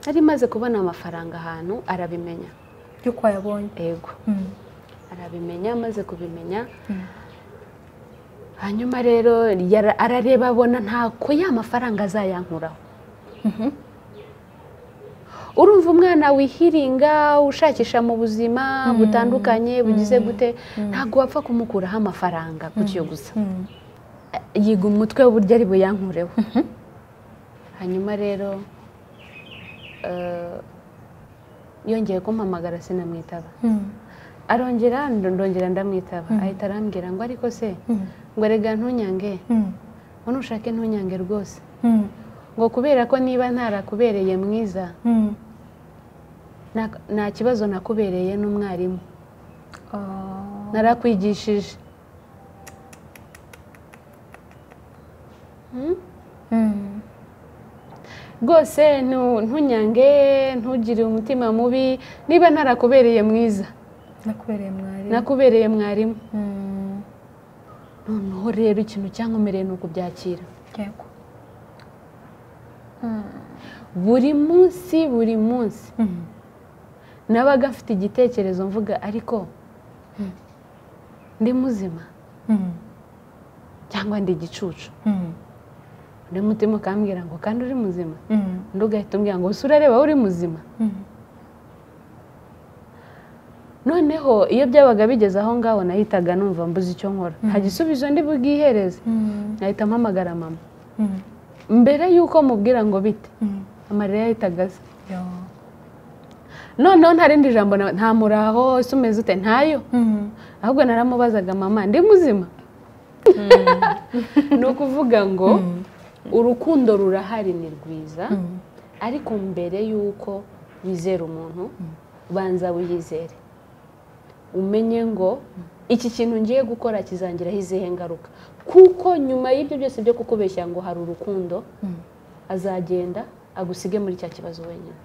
yari imaze kubona amafaranga ahantu arabimenya by'uko wayabonye yego Mm. arabimenya amaze kubimenya Mm. hanyuma rero yara- arareba abona ntako ya mafaranga azayankuraho Mhm. urumva umwana wihiringa ushakisha mu buzima butandukanye bugize gute ntabwo wapfa kumukuraho amafaranga gutyo gusa Mm. yiga umutwe w'uburyo ari buyankureho hanyuma rero eh, yongeye kumpamagara sinamwitaba Mm. arongera ndongera ndamwitaba ahita arambwira ngo ariko se Mm. ngo rega ntunyange Mm. ngo nushake ntunyange rwose Mm. ngo kubera ko niba ntarakubereye mwiza Mm. nta- nta kibazo nakubereye n'umwarimu Ah. narakwigishije Hmm? Mm. rwose ntu- ntunyange ntugire umutima mubi niba ntarakubereye mwiza nakubereye mwarimu nakubereye mwarimu Mm. noneho rero ikintu cyankomereye ni ukubyakira yego buri munsi buri munsi Mm. nabaga mfite igitekerezo mvuga ariko ndi muzima Mm. cyangwa ndi igicucu Mm. undi mutima ukambwira ngo kandi uri muzima Mm. undi ugahita umbwira ngo ese urareba uri muzima Mm. noneho iyo byabaga bigeze aho ngaho nahitaga numva mbuze icyo nkora nta gisubizo ndi bubwihereze Mm. nahita mpamagara mama Mm. mbere y'uko mubwira ngo bite Mm. amarira yahitaga aza Yo. noneho nta rindi jambo na- nta muraho ese umeze ute ntayo Mm. ahubwo naramubazaga mama ndi muzima ni ukuvuga ngo urukundo rurahari ni rwiza Mm. ariko mbere y'uko wizera umuntu banza wiyizere umenye ngo iki kintu ngiye gukora kizangiraho izihe ngaruka kuko nyuma y'ibyo byose byo kukubeshya ngo hari urukundo Mm. azagenda agusige muri cya kibazo wenyine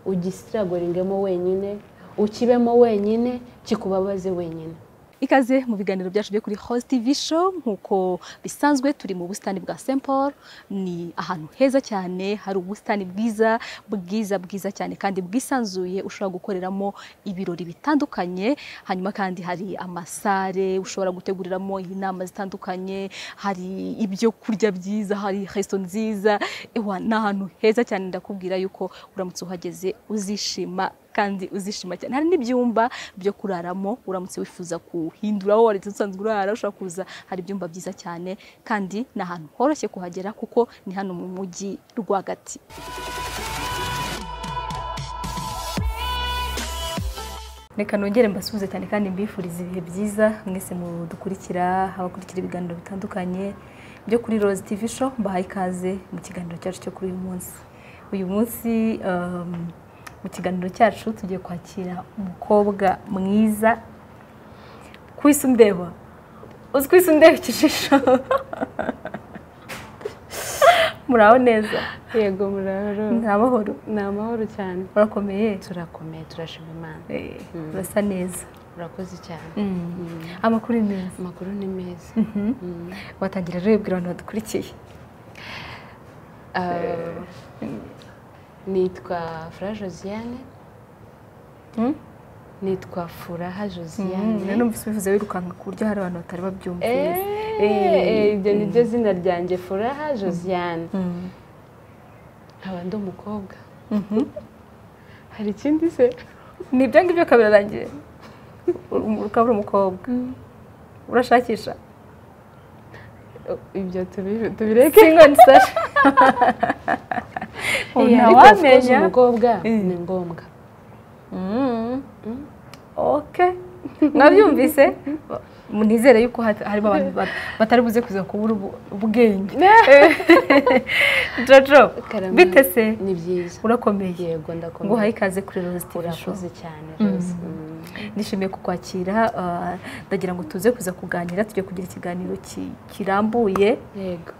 ugisiragoringemo wenyine ukibemo wenyine kikubabaze wenyine ikaze mu biganiro byacu byo kuri Host TV show nk'uko bisanzwe turi mu busitani bwa St Paul ni ahantu heza cyane hari ubusitani bwiza bwiza bwiza cyane kandi bwisanzuye ushobora gukoreramo ibirori bitandukanye hanyuma kandi hari amasare ushobora guteguriramo inama zitandukanye hari ibyo kurya byiza hari resto nziza ewa ni ahantu heza cyane ndakubwira yuko uramutse uhageze uzishima kandi uzishima cyane hari n'ibyumba byo kuraramo uramutse wifuza kuhindura aho wari usanzwe urara ushobora kuza hari ibyumba byiza cyane kandi ni ahantu horoshye kuhagera kuko ni hano mu mujyi rwagati reka nongere mbasuhuze cyane kandi mbifurize ibihe byiza mwese mudukurikira abakurikira ibiganiro bitandukanye byo kuri Rose TV show mbahaye ikaze mu kiganiro cyacu cyo kuri uyu munsi uyu munsi um, mu kiganiro cyacu tugiye kwakira umukobwa mwiza kwisi undeba uzi kwisi undeba ikijisho muraho neza yego murahoro ni amahoro ni amahoro cyane urakomeye turakomeye turashima imana Eh, urasa neza urakoze cyane amakuru ni meza amakuru ni meza Mm. watangira rero ubwira abantu badukurikiye Ah, nitwa fura josiane Mm? nitwa furaha josiane rero numvise ubivuze wirukanka ku buryo hari abantu batari babyumva Eh, neza. eh, ibyo ni byo zina ryanjye furaha josiane Mm. nkaba ndi umukobwa Mhm. hari ikindi se ni ibyo ngibyo kabirarangiye ukaba uri umukobwa urashakisha Oh, ibyo tubi- tubireke singoni sasha Eh, ariko of course ntawamenya umukobwa Eh. ni ngombwa Mm. okay mwabyumvise nizere yuko hat- harimo abantu bat- batari buze kuza kubura ubu- ubwenge jojo Karame. bite se ni byiza urakomeye yego ngo uhaye ndakomeye ikaze kuri Rose TV show urakoze cyane rwose Mm. nishimiye kukwakira ah, ndagira ngo tuze kuza kuganira tujye kugira ikiganiro ki- kirambuye yego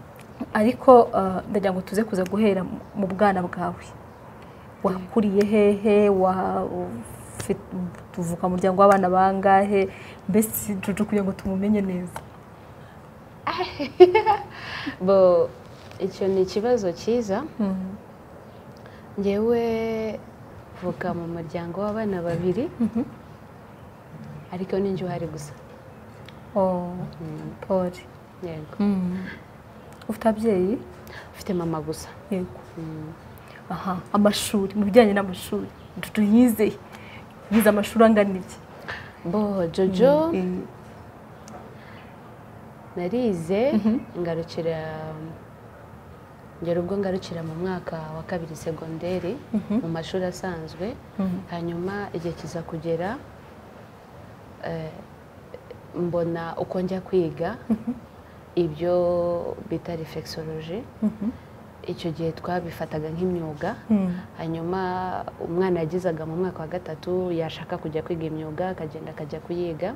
ariko ah, ndagira ngo tuze kuza guhera mu- mu bwana bwawe wakuriye hehe wa- ufite- uvuka mu muryango w'abana bangahe mbese Jojo kugira ngo tumumenye neza bo icyo ni ikibazo cyiza ngewe vuka mu muryango w'abana babiri ariko n'injye uhari gusa oh paul yego ufite ababyeyi ufite mama gusa yego aha amashuri mu bijyanye n'amashuri tuyize yize amashuri angana iki bo jojo Eh, narize ngarukira ngera ubwo ngarukira mu mwaka wa kabiri segonderi mu mashuri asanzwe Mhm. hanyuma igihe kiza kugera eh, mbona uko njya kwiga ibyo bita reflexology icyo gihe twabifataga nk'imyuga Mm. hanyuma umwana yagizaga mu mwaka wa gatatu yashaka kujya kwiga imyuga akagenda akajya kuyiga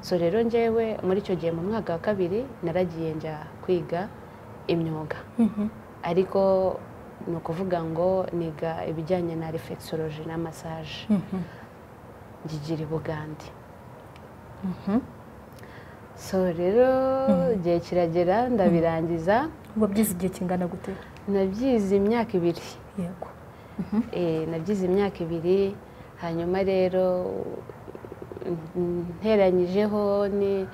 so rero njyewe muri icyo gihe mu mwaka wa kabiri naragiye njya kwiga imyuga Mhm. ariko ni ukuvuga ngo niga ibijyanye na reflexology na massage Mhm. ngigira i bugande so rero igihe kiragera ndabirangiza uba byize igihe kingana gute nabyize imyaka ibiri yego Eh, nabyize imyaka ibiri hanyuma rero mm, nteranyijeho ni-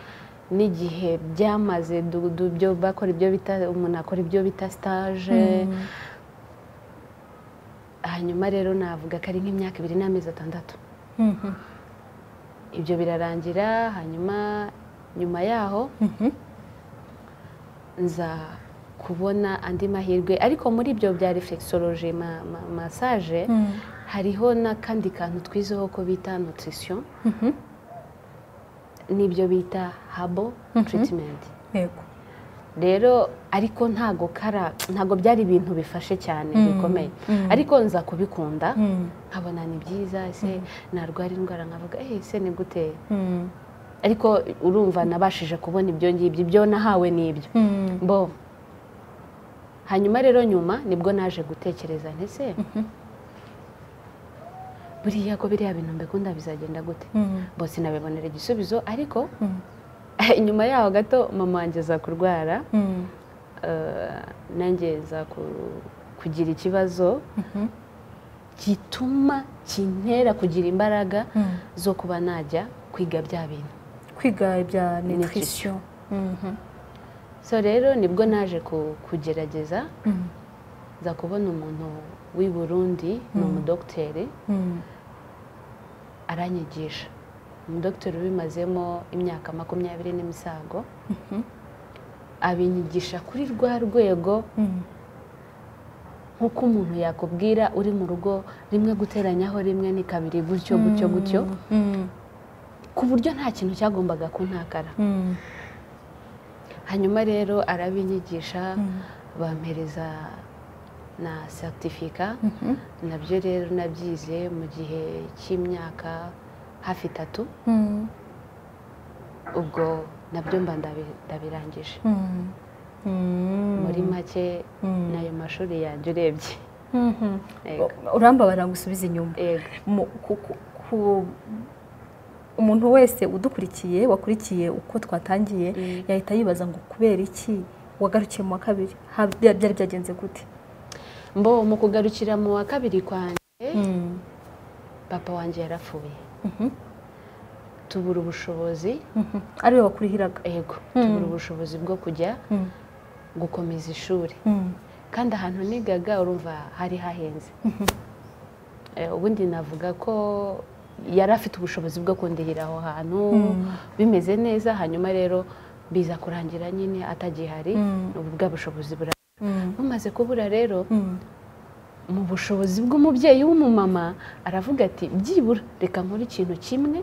n'igihe byamaze du- du- byo bakora ibyo bita umuntu akora ibyo bita sitaje hanyuma rero navuga ko ari nk'imyaka ibiri n'amezi atandatu Mhm. ibyo birarangira hanyuma nyuma yaho Mhm. nza kubona andi mahirwe ariko muri ibyo bya reflexology ma- ma- massage Mm. hariho n'akandi kantu twizeho ko bita nutrition Mhm. n'ibyo bita habo treatment yego rero ariko ntago kara ntago byari ibintu bifashe cyane bikomeye ariko nza kubikunda Mm. nkabona ni byiza ese narwara indwara nkavuga eh ese ni gute Mm. ariko urumva nabashije kubona ibyo ngibyo ibyo nahawe ni ibyo Mm. bo hanyuma rero nyuma nibwo naje gutekereza ntese buriya ko biriya bintu mbikunda bizagenda gute Mm. bose nabibonera igisubizo ariko Mm. nyuma yaho gato mama wanjye aza kurwara Mm. eh, nanjye za ku- kugira ikibazo gituma kintera kugira imbaraga Mm. zo kuba najya kwiga bya bintu kwiga ibya nutrition Nutrition. so rero nibwo naje ku- kugerageza nza kubona umuntu w'i burundi ni umudogiteri aranyigisha umudogiteri ubimazemo imyaka makumyabiri n'imisago abinyigisha kuri rwa rwego nk'uko umuntu yakubwira uri mu rugo rimwe guteranyaho rimwe ni kabiri gutyo gutyo gutyo ku buryo nta kintu cyagombaga kuntakara hanyuma rero arabinyigisha bampereza na seritifika nabyo rero nabyize mu gihe cy'imyaka hafi itatu ubwo nabyo mba ndabi- ndabirangije muri make nayo mashuri yanjye urebye Yego. urambabara ngo usubize inyuma Yego. Mu- ku- ku- ku- umuntu wese udukurikiye wakurikiye uko twatangiye yahita yibaza ngo kubera iki wagarukiye mu wa kabiri Ha- bya- byari byagenze gute mbo mu kugarukira mu wa kabiri kwanjye papa wanjye yarapfuye Mhm. tubura ubushobozi Mhm. ariwe wakurihiraga yego tubura ubushobozi bwo kujya Mm. gukomeza ishuri Mm. kandi ahantu nigaga urumva hari hahenze Eh, ubundi navuga ko yari afite ubushobozi bwo kundihira aho hantu bimeze neza hanyuma rero biza kurangira nyine atagihari ubu bwa bushobozi bura Mm. bumaze kubura rero Mm. mu bushobozi bw'umubyeyi w'umumama aravuga ati byibura reka nkore ikintu kimwe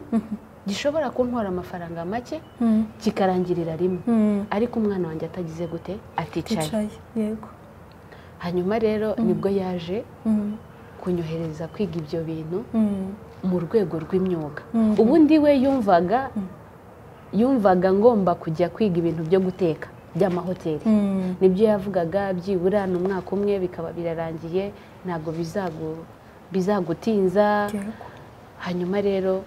gishobora kuntwara amafaranga make Mm. kikarangirira rimwe Mm. ariko umwana wanjye atagize gute aticaye yicaye yego hanyuma rero nibwo yaje Mm. kunyohereza kwiga ibyo bintu Mm. mu rwego rw'imyuga Mhm. ubundi we yumvaga yumvaga ngomba kujya kwiga ibintu byo guteka by'amahoteli Mm. nibyo yavugaga byibura ni umwaka umwe bikaba birarangiye ntabwo bizagu- bizagutinza yego hanyuma rero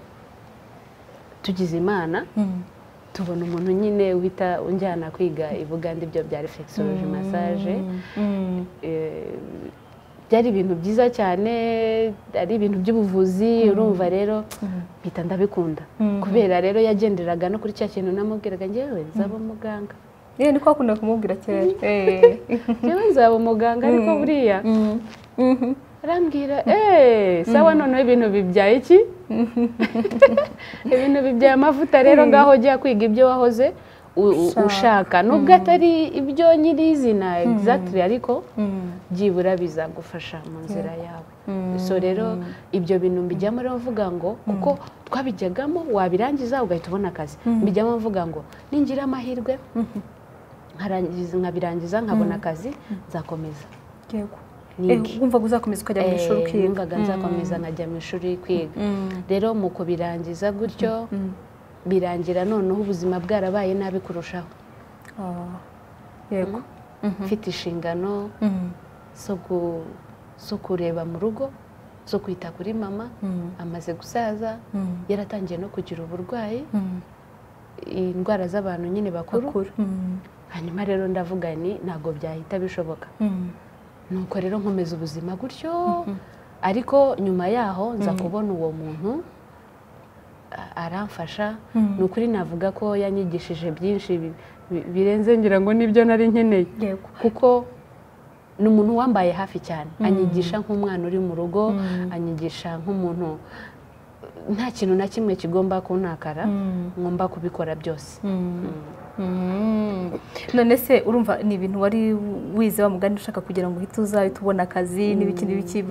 tugize imana Mm. tubona umuntu nyine uhita unjyana kwiga i bugande ibyo bya reflexology massage Mm. Eh, byari ibintu byiza cyane ari ibintu by'ubuvuzi urumva rero mpita ndabikunda Mhm. kubera rero yagenderaga no kuri cya kintu namubwiraga ngewe nzaba umuganga yewe niko wakunda kumubwira kera ngewe nzaba umuganga ariko buriya arambwira eee sawa noneho ibintu bibyaye iki ibintu bibyaye amavuta rero ngaho jya kwiga ibyo wahoze u- u- Ushaka. ushaka nubwo atari ibyo nyirizina egizagitiri ariko byibura bizagufasha mu nzira yawe so rero ibyo bintu mbijyamo rero mvuga ngo kuko twabijyagamo wabirangiza ugahita ubona akazi mbijyamo mvuga ngo ningira amahirwe nkarangiza nkabirangiza nkabona akazi nzakomeza yego nige Eh, wumva uzakomeza ukajya mu ishuri Eh, ukiga numvaga nzakomeza nkajya mu ishuri kwiga rero mu kubirangiza gutyo birangira noneho ubuzima bwarabaye nabi kurushaho Ah, yego mfite inshingano zo gu- zo kureba mu rugo zo kwita kuri mama amaze gusaza yaratangiye no kugira uburwayi indwara z'abantu nyine bakuru bakuru hanyuma rero ndavuga ni ntabwo byahita bishoboka nuko rero nkomeza ubuzima gutyo ariko nyuma yaho nza kubona uwo muntu a- aramfasha ni ukuri navuga ko yanyigishije byinshi bi- bi- birenze ngira ngo nibyo nari nkeneye yego kuko ni umuntu wambaye hafi cyane anyigisha nk'umwana uri mu rugo anyigisha nk'umuntu nta kintu na kimwe kigomba kuntakara ngomba kubikora byose Mm. none se urumva ni ibintu wari wize wa mugani ushaka kugira ngo uhite uzahite ubona akazi n'ibiki n'ibiki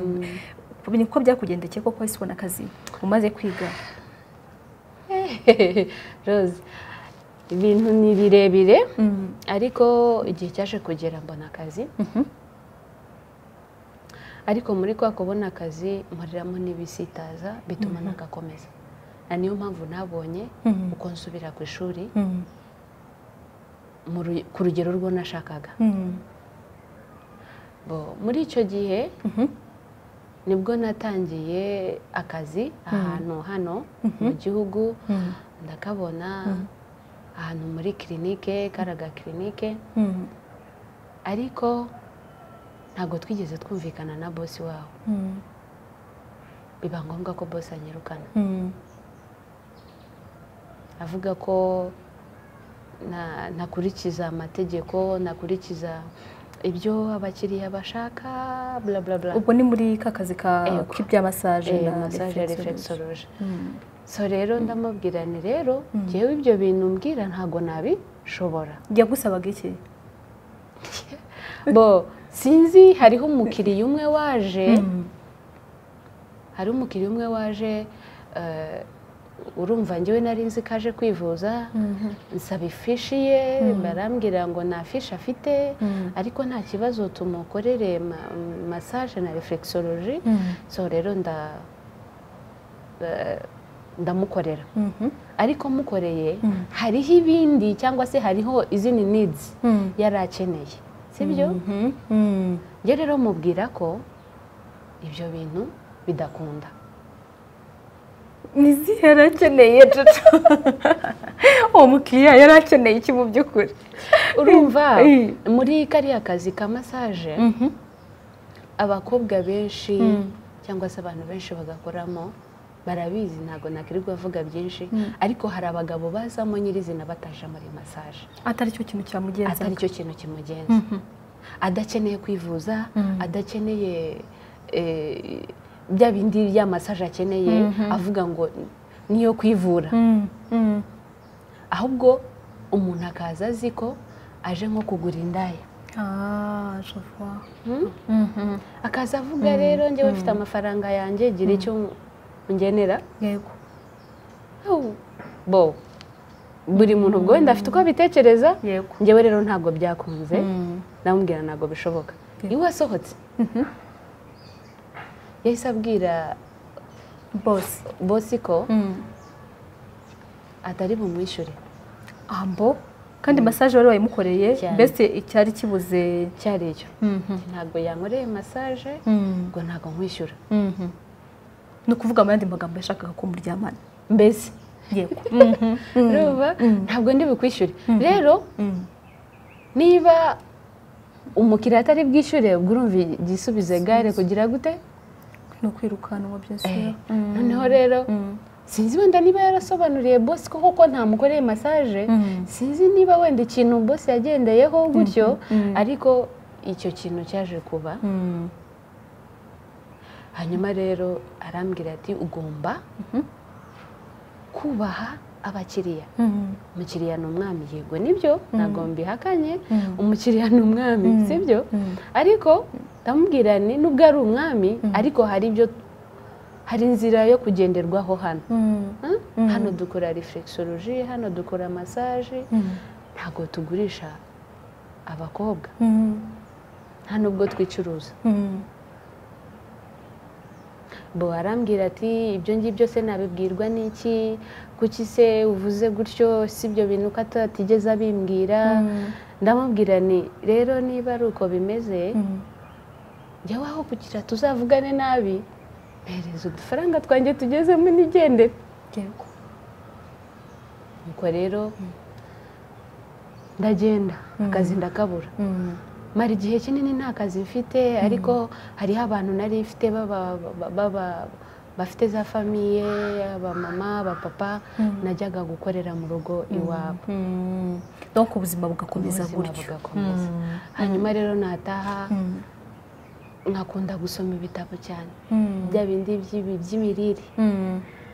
niko byakugendekeye koko wahise ubona akazi umaze kwiga rose ibintu ni birebire ariko igihe cyaje kugera mbona akazi ariko muri kwa kubona akazi nkoreramo n'ibisitaza bituma nagakomeza na niyo mpamvu nabonye Mhm. uko nsubira ku ishuri mu ru- ku rugero rwo nashakaga Bo, muri icyo gihe nibwo natangiye akazi ahantu hano mu gihugu ndakabona ahantu muri kirinike karaga kirinike ariko ntabwo twigeze twumvikana na bosi wawe biba ngombwa ko bosi anyirukana avuga ko na- nakurikiza amategeko nakurikiza ibyo abakiriya bashaka bla bla bla ubwo ni muri ka kazi ka Yego. k'ibya masaje Eh, na massage ya reflexology. reflexology Mm. so rero ndamubwira ni rero ngewe ibyo bintu mbwira ntabwo nabishobora yagusabaga iki bo sinzi hariho umukiriya umwe waje hari umukiriya umwe waje eh, urumva ngewe nari nzi ko aje kwivuza nsaba ifishi ye barambwira ngo nta fishi afite ariko nta kibazo tumukorere ma- massage na reflexology so rero nda eh, ndamukorera Mhm. ariko mukoreye hariho ibindi cyangwa se hariho izindi needs yari akeneye sibyo Mhm. Mm. njye rero mubwira ko ibyo bintu bidakunda ni izihe yari akeneye jojo uwo mukiriya yari akeneye iki mu by'ukuri urumva Eh. muri kariya kazi ka masaje abakobwa benshi cyangwa se abantu benshi bagakoramo barabizi ntabwo nakirirwa avuga byinshi ariko hari abagabo bazamo nyirizina bataje muri masaje atari cyo kintu cyamugenza atari cyo kintu kimugenza adakeneye kwivuza adakeneye eh, bya bindi by'amasaje akeneye avuga ngo niyo kwivura ahubwo umuntu akaza azi ko aje nko kugura indaya Hmm? akaza avuga rero njyewe mfite amafaranga yanjye gira icyo ungenera yego bo buri muntu ubwo wenda afite uko abitekereza yego njyewe rero ntabwo byakunze namubwira ntabwo bishoboka iwe wasohotse yahise abwira bose bosi ko atari bumwishyure ambo kandi masaje wari wayimukoreye Cyane. mbese icyari kibuze cyari icyo ntabwo yankoreye masaje ngo ntabwo nkwishyura ni ukuvuga mu yandi magambo yashakaga ko muryamana mbese yego urumva ntabwo ndi bukwishyure rero niba umukiriya atari bwishyure ubwo urumva igisubizo gare kugira gute ni ukwirukanwa byose noneho rero sinzi wenda niba yarasobanuriye bosi ko koko ntamukoreye masaje sinzi niba wenda ikintu bosi yagendeyeho gutyo ariko icyo kintu cyaje kuba hanyuma rero arambwira ati ugomba kubaha abakiriya umukiriya ni umwami yego nibyo ntabwo mbihakanye umukiriya ni umwami sibyo ariko ndamubwirane nubwo ari umwami ariko hari ibyo hari inzira yo kugenderwaho hano hano dukora reflexology hano dukora massage ntabwo tugurisha abakobwa nta nubwo twicuruza bo arambwira ati ibyo ngibyo se nabibwirwa n'iki kuki se uvuze gutyo si ibyo bintu ko atatigeze abimbwira ndamubwira ni rero niba ari uko bimeze jya waho kugira tuzavugane nabi mpereza udufaranga twanjye tugezemo n'igendere yego nuko rero ndagenda akazi ndakabura mara igihe kinini nta kazi mfite ariko hariho abantu nari mfite bafite za famiye abamama abapapa najyaga gukorera mu rugo iwabo donc ubuzima bugakomeza ubuzima gutyo bugakomeza hanyuma rero nataha nkakunda gusoma ibitabo cyane bya bindi by'ibi- by'imirire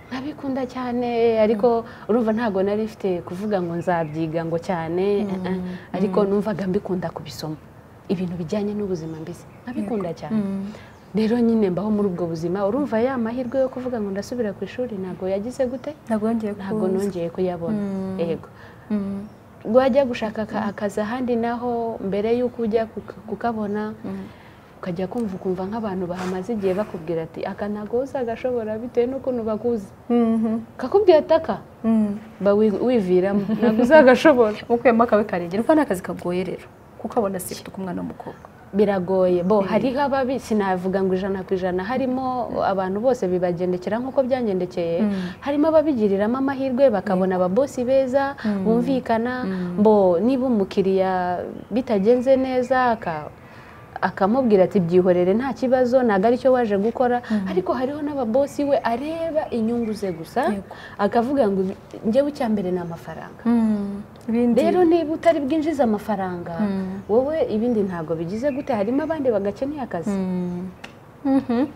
nkabikunda cyane ariko urumva ntabwo nari mfite kuvuga ngo nzabyiga ngo cyane eh, eh, ariko numvaga mbikunda kubisoma ibintu bijyanye n'ubuzima mbese nkabikunda cyane rero nyine mbaho muri ubwo buzima urumva ya mahirwe yo kuvuga ngo ndasubira ku ishuri ntabwo yagize gute ntabwo yongeye ntabwo kuza. nongeye kuyabona yego Mm. wajya gushaka aka- akazi ahandi naho mbere y'uko ujya kuka- kukabona ukajya kumva ukumva nk'abantu bahamaze igihe bakubwira ati aka ntabwo uzagashobora bitewe n'ukuntu bakuzi Mhm. kakubwira ati aka Mm. ba wi- wiviramo ntabwo uzagashobora ukuyemo akawe karengera urumva ni akazi kagoye rero kuko abona si afite umwana w'umukobwa biragoye bo hariho ababi sinavuga ngo ijana ku ijana harimo abantu bose bibagendekera nk'uko byangendekeye harimo ababigiriramo amahirwe bakabona ababosi beza bumvikana bo niba umukiriya bitagenze neza aka- akamubwira ati byihorere nta kibazo ntabwo aricyo waje gukora ariko hariho n'ababosi we areba inyungu ze gusa Yego. akavuga ngo njyewe icya mbere ni amafaranga ibindi rero niba utari bwinjize amafaranga wowe ibindi ntabwo bigize gute harimo abandi bagakeneye akazi Mhm.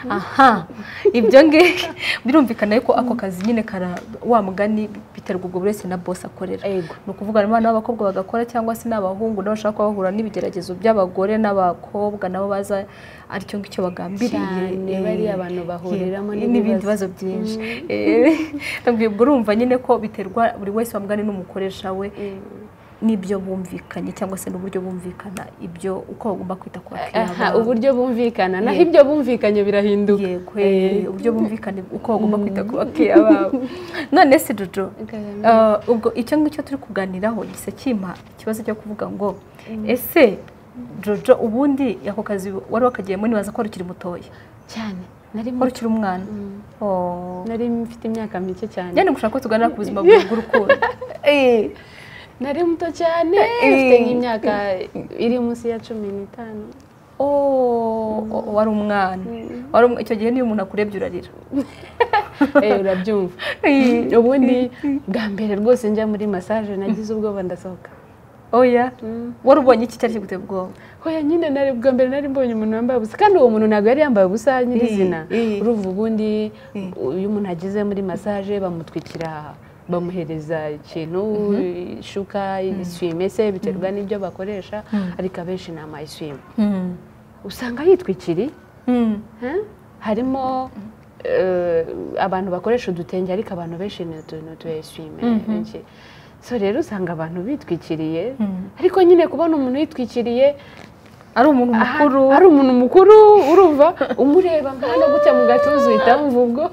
aha ibyo ngibyo birumvikana yuko ako kazi nyine kara wa mugani biterwa ubwo buri wese na bosi akorera Ego. ni ukuvuga abana n'abakobwa bagakora cyangwa se n'abahungu nabo bashaka bahura n'ibigeragezo by'abagore n'abakobwa nabo baza aricyo ngicyo bagambiriye Cyane, Eh, bariya bantu bahuriramo eh, n'ibibazo. n'ibindi bibazo byinshi Eh, ndabwira- ubwo urumva nyine ko biterwa buri wese wa mugani n'umukoresha we n'ibyo bumvikanye cyangwa se n'uburyo bumvikana ibyo uko bagomba kwita ku bakiriya aha babo uburyo bumvikana naho ibyo bumvikanye birahinduka yego eh, uburyo bumvikane uko bagomba kwita ku bakiriya babo none se jojo Kagame. eh, ubwo icyo ngicyo turi kuganiraho gisa kimpa ikibazo cyo kuvuga ngo ese jojo ubundi ako kazi wari wakagiyemo nibaza ko wari ukiri mutoya cyane nari wari ukiri umwana Oh. nari mfite imyaka mike cyane nyine gushaka ko tuganira ku buzima bwawe bw'urukundo Eh, nari muto cyane mfite nk'imyaka iri munsi ya cumi n'itanu oh, oh, wari umwana Wari um- icyo gihe niyo umuntu akurebye urarira Eh, urabyumva ubundi bwa mbere rwose njya muri massage nagize ubwoba ndasohoka oya wari ubonye iki cyari kiguteye ubwoba hoya nyine nari bwa mbere nari mbonye umuntu wambaye ubusa kandi uwo muntu ntabwo yari yambaye ubusa nyirizina Eh. urumva ubundi iyo umuntu ageze muri masaje bamutwikira bamuhereza ikintu ishuka iswime se biterwa n'ibyo bakoresha ariko abenshi ni amayiswime usanga yitwikiriye Mm. Huh? harimo eh, abantu bakoresha udutenge ariko abantu benshi ni utu ni utu eswime benshi. so rero usanga abantu bitwikiriye ariko nyine kubona umuntu yitwikiriye ari umuntu aha- mukuru ari umuntu mukuru urumva umureba nk'aho gutya mu gatuza uhita wumva ubwo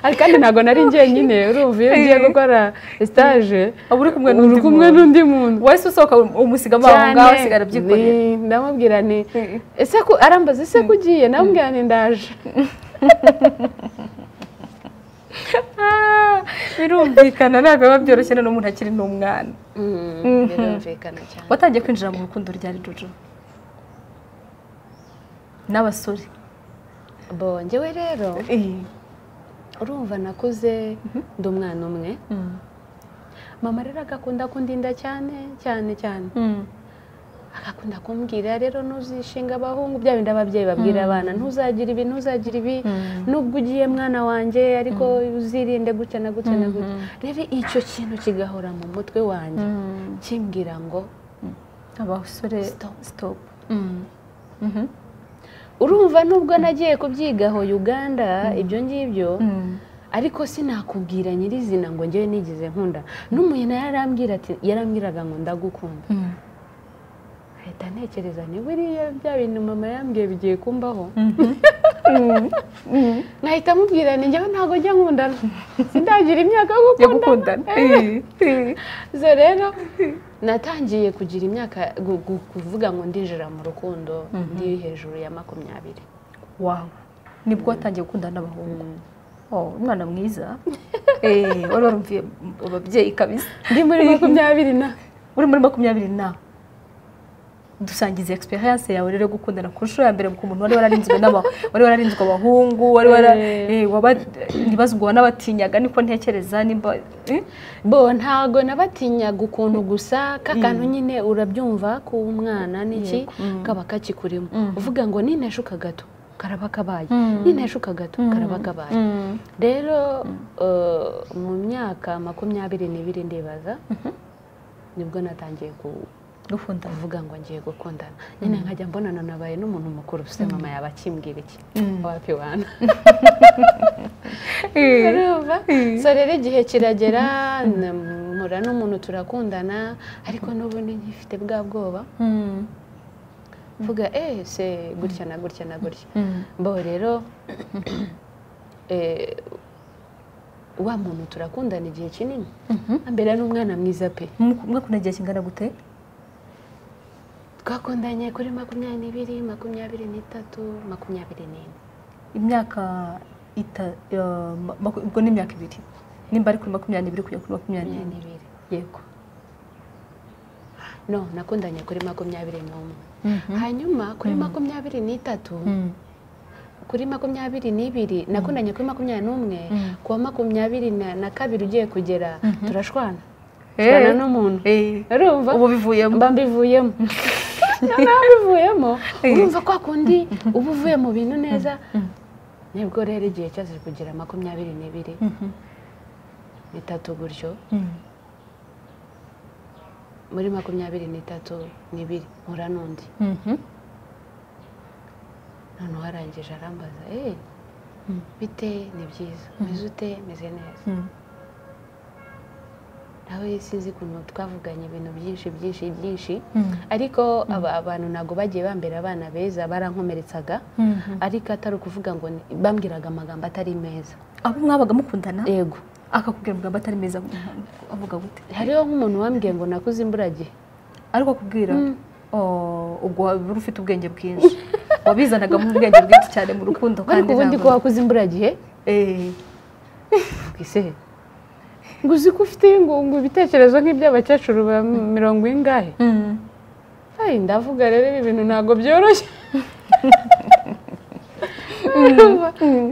ariko kandi ntabwo nari njyenyine urumva iyo ngiye gukora sitaje Uba uri kumwe uri n'undi kumwe muntu. n'undi muntu wahise usohoka umusigamo aho ngaho usigara abyikorera ni- ndamubwira ni Mm. ese ko arambaza ese ko ugiye ndamubwira ni ndaje Ah, birumvikana ntabwo biba byoroshye noneho umuntu akiri n'umwana Mhm. birumvikana cyane watangiye kwinjira mu rukundo ryari jojo n'abasore bo njyewe rero urumva nakuze ndi umwana umwe mama rero agakunda kundinda cyane cyane cyane agakunda kumbwira rero ntuzishinga abahungu bya bindi ababyeyi babwira abana ntuzagira ibi ntuzagira ibi nubwo ugiye mwana wanjye ariko uzirinde gutya na gutya na gutya rero icyo kintu kigahora mu mutwe wanjye kimbwira ngo abasore stop urumva nubwo nagiye kubyigaho uganda ibyo ngibyo ariko sinakubwira nyirizina ngo njyewe nigize nkunda n'umuntu yarambwira ati yarambwiraga ngo ndagukunda ahita ntekereza ni buriya bya bintu mama yambwiye bigiye kumbaho nkahita amubwira ni njyewe ntabwo njya nkundana sindagira imyaka yo gukundana gukundana zo rero natangiye kugira imyaka gu- gu- kuvuga ngo ndinjira mu rukundo ndi hejuru ya makumyabiri wawe nibwo watangiye gukundana n'abahungu Oh, umwana mwiza Eh, wari warumviye mu babyeyi kabisa ndi muri makumyabiri na uri muri makumyabiri na dusangiza experience yawe rero yo gukundana ku nshuro ya mbere ku muntu wari wararinzwe n'aba- wari wararinzwe abahungu wari wara Eh. eh, waba- ntibaze ubwo wanabatinyaga niko ntekereza nimba eh? bo ntago nabatinyaga ukuntu gusa kakantu nyine urabyumva ko umwana n'iki kaba kakikurimo uvuga ngo nineshuka gato karaba kabaye nineshuka gato karaba kabaye rero eh, mu myaka makumyabiri n'ibiri ndibaza nibwo natangiye ku- gukunda kuvuga ngo ngiye gukundana nyine nkajya mbonana nabaye n'umuntu mukuru se mama yaba akimbwira iki wapi wana urumva so rero igihe kiragera na- mpura n'umuntu turakundana ariko n'ubundi nkifite bwa bwoba mvuga eh se gutya na gutya na gutya bo rero eh, wa muntu turakundana igihe kinini mbere n'umwana mwiza pe mwakunda igihe kingana gute twakundanye kuri makumyabiri n'ibiri makumyabiri n'itatu makumyabiri n'ine imyaka ita eh, ma- maku- ubwo ni imyaka ibiri nimba ari kuri makumyabiri n'ibiri kujya kuri makumyabiri makumyabiri n'ine n'ibiri yego no nakundanye kuri makumyabiri n'umwe hanyuma kuri makumyabiri n'itatu Mm. kuri makumyabiri n'ibiri nakundanye kuri makumyabiri n'umwe ku wa makumyabiri na na kabiri ugiye kugera turashwana turashwana Eh. n'umuntu Eh, urumva ubu bivuyemo mba mbivuyemo noneho mbivuyemo Eh. urumva kwa kundi uba uvuye mu bintu neza nibwo rero igihe cyose kugera makumyabiri n'ibiri Mhm. n'itatu gutyo Mm. muri makumyabiri n'itatu n'ibiri mpura n'undi Mhm. noneho arangije arambaza eee bite ni byiza meze ute meze neza Mm. nawe sinzi ukuntu twavuganye ibintu byinshi byinshi byinshi Mm. ariko aba abantu ntabwo bagiye bambera abana beza barankomeretsaga Mhm. ariko atari ukuvuga ngo ni- bambwiraga amagambo atari meza abo mwabaga mukundana yego akakubwira amagambo atari meza avuga gute hariho nk'umuntu wambwiye ngo nakuze imburagihe ariko akubwira "Oh, ubwo waba uri ufite ubwenge bwinshi wabizanaga mu ubwenge bwinshi cyane mu rukundo ariko ubundi ko ntabwo- wakuze imburagihe Eh, ese ngo uzi ko ufite ngo ngo ibitekerezo nk'iby'abakecuru ba mirongo ingahe mm. Ay, ndavuga rero ibi bintu ntabwo byoroshye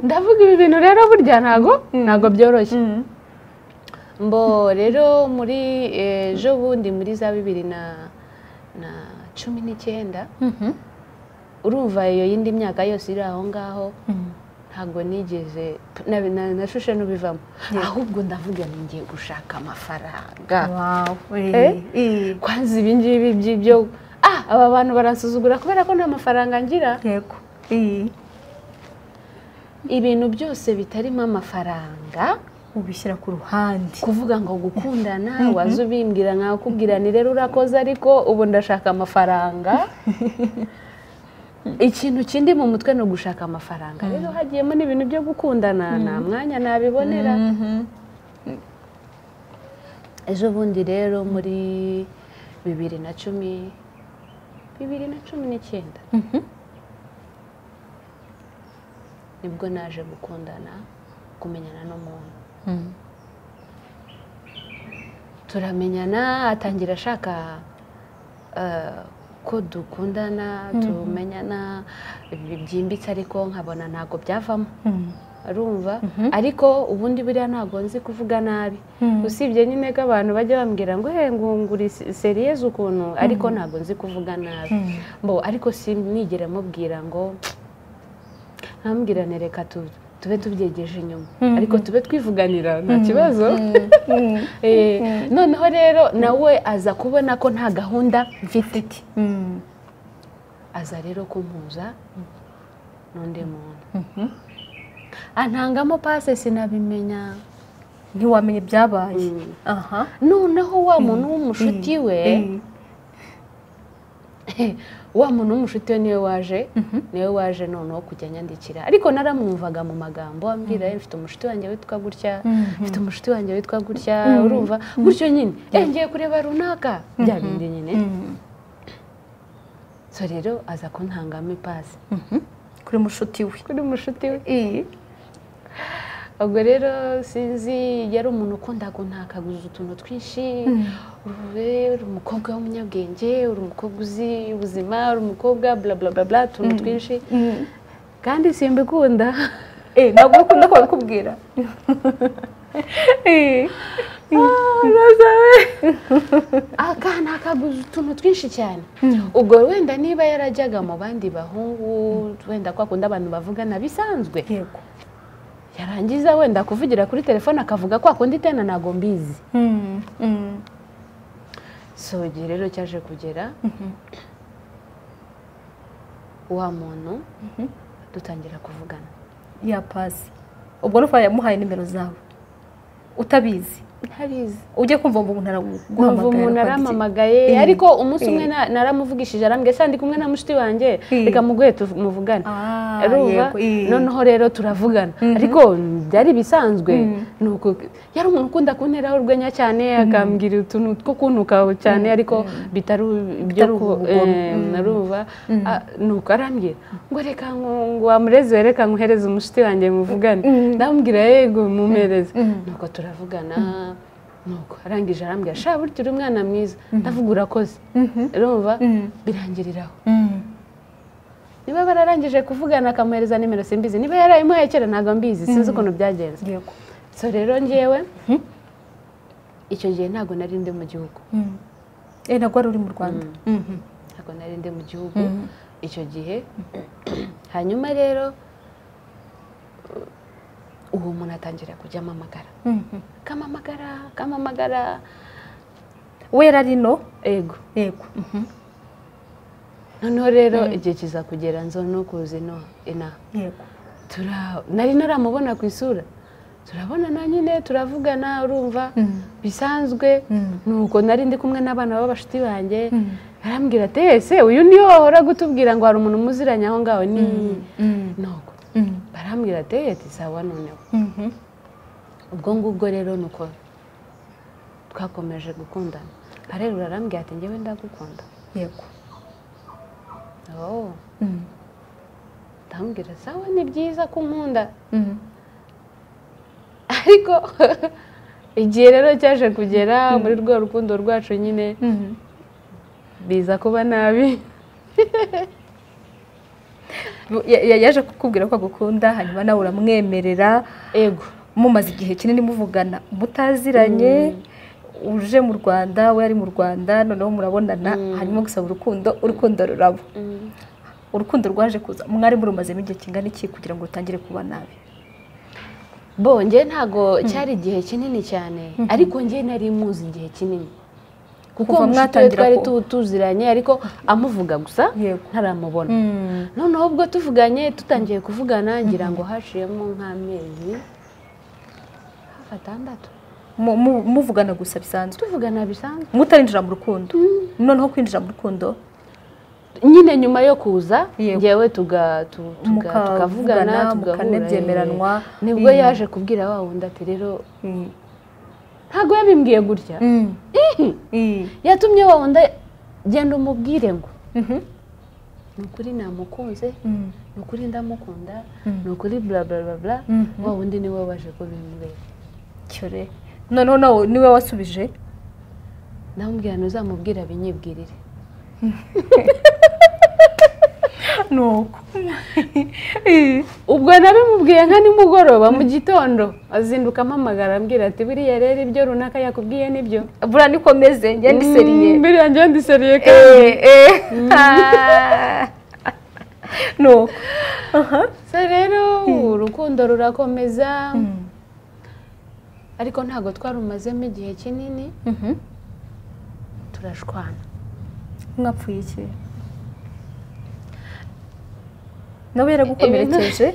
ndavuga ibi bintu rero burya ntabwo ntabwo byoroshye Mm. mbo rero muri ejo bundi muri za bibiri na na cumi n'icyenda Mhm. urumva iyo yindi myaka yose iri aho ngaho Mm. ntabwo nigeze na- na- nashushe n'ubivamo ahubwo ndavuga ngo ngiye gushaka amafaranga Wow, eh, Eh? eh. kwanza ibingibi by'ibyo ah aba bantu baransuzugura kubera ko nta mafaranga ngira yego Eh, ibintu byose bitarimo amafaranga ubishyira ku ruhande kuvuga ngo gukundana waza ubimbwira nkakubwira ni rero urakoze ariko ubu ndashaka amafaranga ikintu kindi mu mutwe ni ugushaka amafaranga rero hagiyemo n'ibintu byo gukundana nta mwanya nabibonera Mhm. ejo bundi rero muri bibiri na cumi bibiri na cumi n'icyenda Mhm. nibwo naje gukundana kumenyana n'umuntu Mm. turamenyana atangira ashaka eh, ko dukundana tumenyana ibi byimbitse ariko nkabona ntabwo byavamo arumva ariko ubundi buriya ntabwo nzi kuvuga nabi usibye nyine ko abantu bajya bambwira ngo he ngunguri seriyeze ukuntu ariko ntabwo nzi kuvuga nabi mbo ariko sinigera mubwira ngo ntambwirane reka tu- tube tubyegeje inyuma ariko tube twivuganira nta kibazo Eh, noneho rero nawe aza kubona ko nta gahunda mfite aza rero kumpuza n'undi muntu antangamo pase sinabimenya ntiwamenye ibyabaye Mm. aha noneho wa muntu w'umushuti we wa muntu w'umushuti we niwe waje niwe waje noneho kujya anyandikira ariko naramwumvaga mu magambo ambwira "Eh, mfite umushuti wanjye witwa gutya mfite umushuti wanjye witwa gutya urumva gutyo nyine "Eh, ngiye kureba runaka bya bindi nyine so rero aza kuntangamo ipasi kuri mushuti we kuri mushuti we ubwo rero sinzi yari umuntu ukunda guntakaguza utuntu twinshi uri uri umukobwa w'umunyabwenge uri umukobwa uzi ubuzima uri umukobwa bla bla bla bla utuntu twinshi kandi simbikunda Eh, ntabwo ukunda ko babikubwira Eh, akanakaguza utuntu twinshi cyane ubwo wenda niba yarajyaga mu bandi bahungu wenda ko akunda abantu bavugana bisanzwe yego yarangiza wenda kuvugira kuri telefone akavuga ko akunda itena ntabwo mbizi Mm, mm. so igihe rero cyaje kugera wa muntu dutangira kuvugana ya pasi ubwo nufa yamuhaye nimero zawe utabizi ntabizi ujye kumva ngo umuntu nkumva umuntu araguhamagara arampamagaye Mm. ariko umunsi umwe Mm. na- naramuvugishije arambwira sandi kumwe na mushiki wanjye Mm. reka muguhe tumuvugane Ah, arumva yego, eh. noneho rero turavugana ariko byari bisanzwe ni uku- yari umuntu ukunda kunteraho urwenya cyane akambwira utuntu two kuntuka cyane ariko bitari ibyo Bitari ku- ubugome. eh, narumva Ah, ni uko arambwira ngo reka ngo- ngo wamureze reka nkuhereze umushiti wanjye muvugane ndamubwira yego mumuhereze nuko turavugana nuko arangije arambwira sha burya uri umwana mwiza ndavuga urakoze urumva birangiriraho Mm. niba bararangije kuvugana akamuhereza nimero simbizi niba yarayimuhaye kera ntabwo mbizi sinzi ukuntu byagenze yego so rero ngewe icyo gihe ntabwo nari ndi mu gihugu Mm. eh ntabwo wari uri mu rwanda Mhm. ntabwo nari ndi mu gihugu icyo gihe hanyuma rero uh, uwo muntu atangira kujya amamagara Mhm. kamamagara kamamagara we yari ari no yego yego Mhm. noneho rero igihe kiza kugera nzo no kuza ino inaha yego tura nari naramubona ku isura turabona na nyine turavugana urumva bisanzwe nuko nari ndi kumwe n'abana b'abashuti banjye arambwira ati ese uyu niyo wahora gutubwira ngo hari umuntu muziranye aho ngaho ni nuko Mm. barambwira ati ati sawa noneho Mhm. ubwo ngubwo rero nuko twakomeje gukundana arerura arambwira ati ngewe ndagukunda yego oh Mm. ndamubwira sawa ni byiza ko unkunda Mm. ariko igihe rero cyaje kugera muri rwa rukundo rwacu nyine Mhm. biza kuba nabi Ya- ya- yaje kukubwira ko agukunda hanyuma nawe uramwemerera ego mumaze igihe kinini muvugana mutaziranye uje mu rwanda we ari mu rwanda noneho murabonana hanyuma gusaba urukundo urukundo ruraba urukundo rwaje kuza mwari murumazemo igihe kingana iki kugira ngo rutangire kuba nabi bonge ntago cyari igihe kinini cyane ariko nge nari muzi igihe kinini kuko Kuva mushiki we mwatangira twari ku- tu- tuziranye ariko amuvuga gusa Yego. ntaramubona noneho ubwo tuvuganye tutangiye kuvugana ngira ngo haciyemo nk'amezi hafi atandatu Mu- mu- muvugana gusa bisanzwe tuvugana bisanzwe mutarinjira mu rukundo noneho kwinjira mu rukundo nyine nyuma yo kuza Yego. ngewe tuga- tu- tuga- Mukavugana, tukavugana mukanabyemeranwa. eh. nibwo Mm. yaje kubwira wa wundi ati rero ntabwo yabimbwiye gutya Mm. yatumye wa wundi genda umubwire ngo Mhm. ni ukuri namukunze Mm. ni ukuri ndamukunda ni ukuri bla bla bla bla wa wundi niwe waje kubimbwira cyore noneho nawe niwe wasubije ndamubwira ntuzamubwire abinyibwirire nuko ubwo nabimubwiye nka nimugoroba mu gitondo azinduka ampamagara ambwira ati biriya rero ibyo runaka yakubwiye nibyo buriya niko meze njye ndiseriye Mm, biriya njye ndiseriye kandi Eh, eh. Ah. nuko so rero urukundo rurakomeza ariko ntabwo twarumazemo igihe kinini Mhm. turashwana mwapfuye iki nawe yaragukomerekeje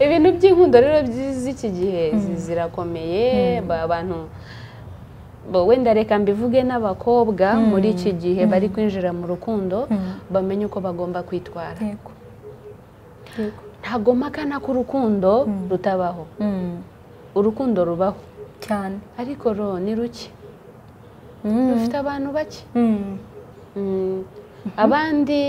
ibintu by'inkundo rero by'iki gihe zi- zirakomeye ba- abantu bo- wenda reka mbivuge n'abakobwa muri iki gihe bari kwinjira mu rukundo bamenye uko bagomba kwitwara yego yego ntabwo mpakana ko urukundo rutabaho Mm. urukundo rubaho cyane ariko ro ni ruke Mm. rufite abantu bake Mm. Mm. abandi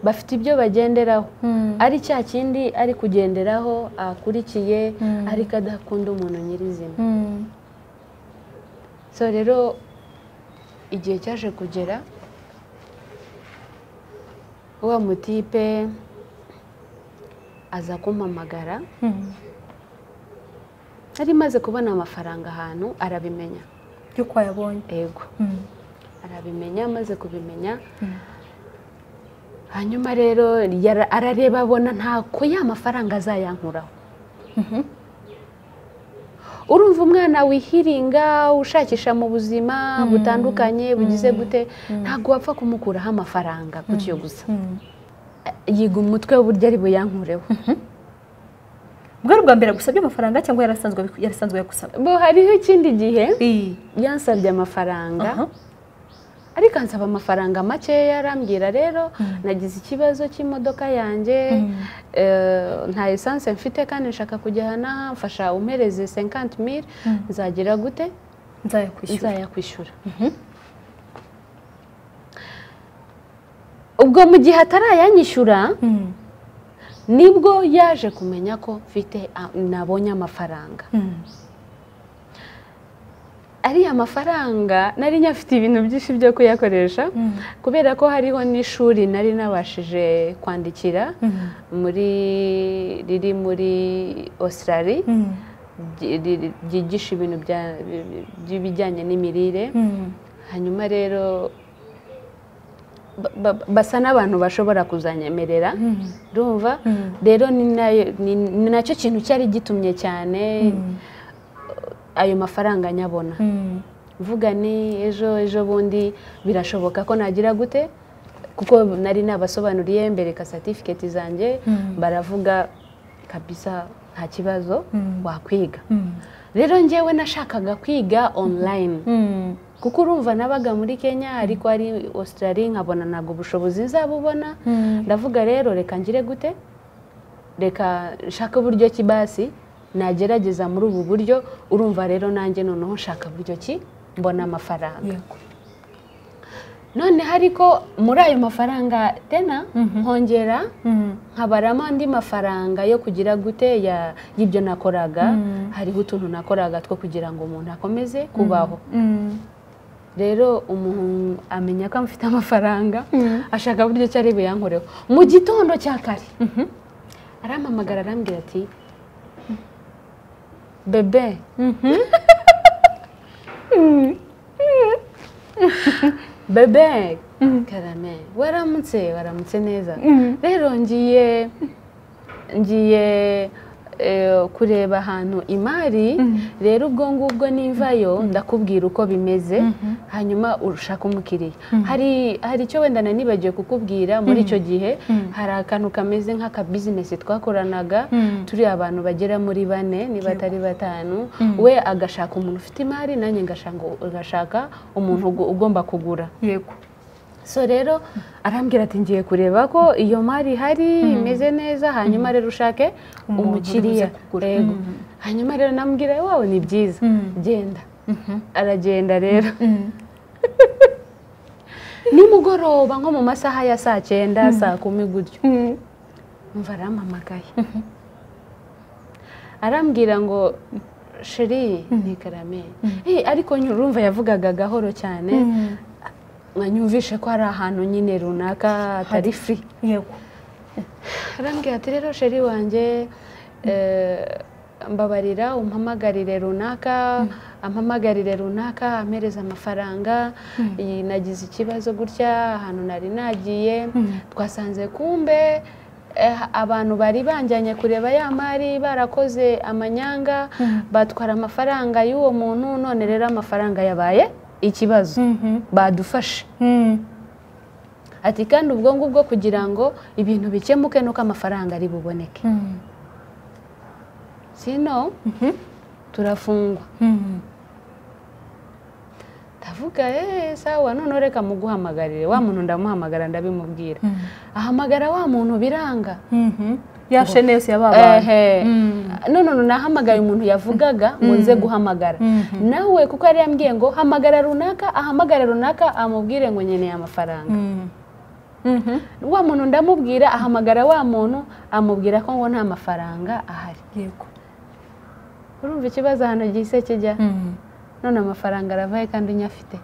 bafite ibyo bagenderaho Mm. ari cya kindi ari kugenderaho akurikiye Mm. ariko adakunda umuntu nyirizina Mm. so rero igihe cyaje kugera wa mutipe aza kumpamagara Mm. nari maze kubona amafaranga ahantu arabimenya yuko wayabonye yego Mm. arabimenya amaze kubimenya Mm. hanyuma rero yara- arareba abona ntako ya mafaranga azayankuraho Mhm. urumva umwana wihiringa ushakisha mu buzima butandukanye bugize gute ntabwo wapfa kumukuraho amafaranga gutyo gusa Mm. yiga umutwe w'uburyo ari buyankureho bwari ubwa mbere agusabye amafaranga cyangwa yarasanzwe abiku- yarasanzwe yagusaba bo hariho ikindi gihe Eh. yansabye amafaranga Aha. ariko ansaba amafaranga makeya arambwira rero nagize ikibazo cy'imodoka yanjye eh, nta esanse mfite kandi nshaka kujya aha n'aha mfasha umpereze 50 mil nzagira gute nzayakwishyura nzayakwishyura ubwo mu gihe atarayanyishyura Mm. nibwo yaje kumenya ko mfite a- nabonye amafaranga Mm. ariya mafaranga nari nyafite ibintu byinshi byo kuyakoresha Mm. kubera ko hariho n'ishuri nari nabashije kwandikira Mm. muri riri muri Australia Mm. ryi- riri- ryigisha ibintu bya- by'ibijyanye n'imirire Mm. hanyuma rero ba- ba- basa n'abantu bashobora kuzanyemerera Mm. urumva Mm. rero ni nayo- ni- ni nacyo kintu cyari gitumye cyane ayo mafaranga nyabona Mm. mvuga ni ejo ejo bundi birashoboka ko nagira gute kuko nari nabasobanuriye mbereka satifiketi zanjye Mm. baravuga kabisa nta kibazo Mm. wakwiga Mm. rero njyewe nashakaga kwiga online Mm. kuko urumva nabaga muri kenya ariko ari australia nkabona ntabwo ubushobozi nzabubona Mm. ndavuga rero reka ngire gute reka nshake uburyo ki basi nagerageza muri ubu buryo urumva rero nanjye noneho nshaka buryo ki mbona amafaranga yego noneho ariko muri ayo mafaranga tena nkongera Mm. nkabaramo andi mafaranga yo kugira gute ya- y'ibyo nakoraga hariho utuntu nakoraga two kugira ngo umuntu akomeze kubaho Mm. rero umuntu amenya ko amufite amafaranga ashaka uburyo cyari buyankoreho mu gitondo cya kare arampamagara arambwira ati bebe bebe karame waramutse waramutse neza rero ngiye ngiye eh, kureba ahantu imari rero ubwo ngubwo nivayo ndakubwira uko bimeze hanyuma ushaka umukiriya hari hari icyo wenda na nibagiwe kukubwira muri icyo gihe hari akantu kameze nk'akabizinesi twakoranaga turi abantu bagera muri bane niba atari batanu we agashaka umuntu ufite imari nanjye ngashaka- ngashaka umuntu ugo- ugomba kugura yego so rero arambwira ati ngiye kureba ko iyo mari ihari imeze neza hanyuma rero ushake Umuntu umukiriya uribuze kugura. yego hanyuma rero namubwira wawe ni byiza genda aragenda rero nimugoroba nko mu masaha ya saa cyenda saa kumi gutyo mva arampamagaye arambwira ngo sheri ni karameri ariko nyurumva yavugaga gahoro cyane mwanyumvishe ko hari ahantu nyine runaka atari furi yego arambwira ati rero sheri wanjye eh, mbabarira umpamagarire runaka ampamagarire runaka ampereza amafaranga iyi nagize ikibazo gutya ahantu nari nagiye twasanze kumbe eh, abantu bari banjyanye kureba ya mari barakoze amanyanga batwara amafaranga y'uwo muntu none rero amafaranga yabaye ikibazo badufashe ati kandi ubwo ngubwo kugira ngo ibintu bikemuke nuko amafaranga ari buboneke sino turafungwa ndavuga eee sawa noneho reka muguhamagarire wa muntu ndamuhamagara ndabimubwira ahamagara wa muntu biranga ya shene yose yababaye ehe none ubu nahamagaye umuntu yavugaga ngo nze guhamagara nawe kuko yari yambwiye ngo hamagara runaka ahamagara runaka amubwire ngo nkeneye amafaranga wa muntu ndamubwira ahamagara wa muntu amubwira ko ngo nta mafaranga ahari yego urumva ikibazo ahantu gihise kijya none amafaranga aravaye kandi unyafite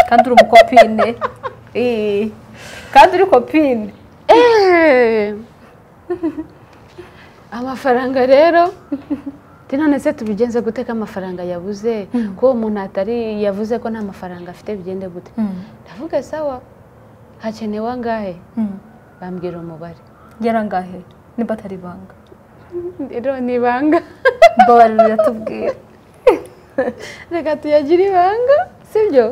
kandi uri umukopine Eh, kandi uri kopine Eh! amafaranga rero ati none se tubigenze guteka amafaranga yabuze ko uwo muntu atari yavuze ko nta mafaranga afite bigende gute ndavuga sawa hakenewe angahe bambwira umubare yarangahe nimba atari ibanga rero ni ibanga mbabarira uratubwira reka tuyagire ibanga sibyo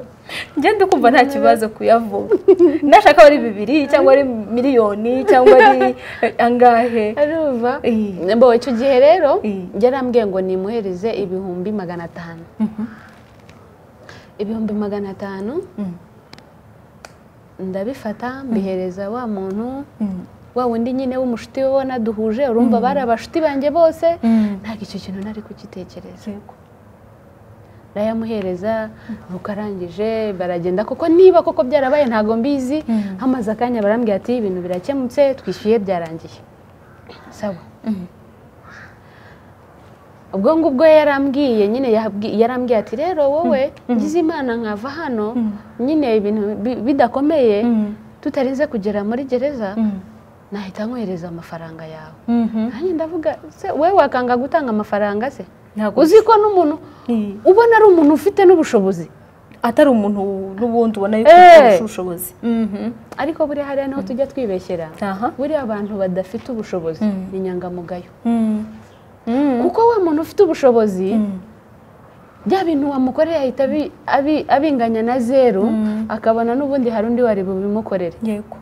ngende kumva nta kibazo kuyavuga nashaka ari bibiri cyangwa ari miliyoni cyangwa ari angahe arumva Eh. mbo icyo gihe rero Eh. yarambwiye ngo nimuhereze ibihumbi magana atanu ibihumbi magana atanu ndabifata mbihereza wa muntu wa wundi nyine w'umushuti we ubona duhuje urumva bari abashuti banjye bose ntabwo icyo kintu nari kugitekereza Yego. ndayamuhereza rukarangije baragenda kuko niba koko byarabaye ntabwo mbizi hamaze akanya barambwira ati ibintu birakemutse twishyuye byarangiye sawa ubwo ngubwo yarambwiye nyine yabwi- yarambwiye ati rero wowe ngize imana nkava hano nyine ibintu bi- bidakomeye tutarinze kugera muri gereza nahita nkohereza amafaranga yawe nanjye ndavuga se we wakanga gutanga amafaranga se Ntabwo uzi ko n'umuntu Eh. ubona ari umuntu ufite n'ubushobozi atari umuntu n'ubundi ubona yuko Eh. afite ubushobozi ariko buriya hariya niho tujya twibeshyera aha buriya abantu badafite ubushobozi ni inyangamugayo Mm. Mm. kuko wa muntu ufite ubushobozi bya bintu wamukoreye ahita abi- abi- abinganya na zeru akabona n'ubundi hari undi wari bubimukorere yego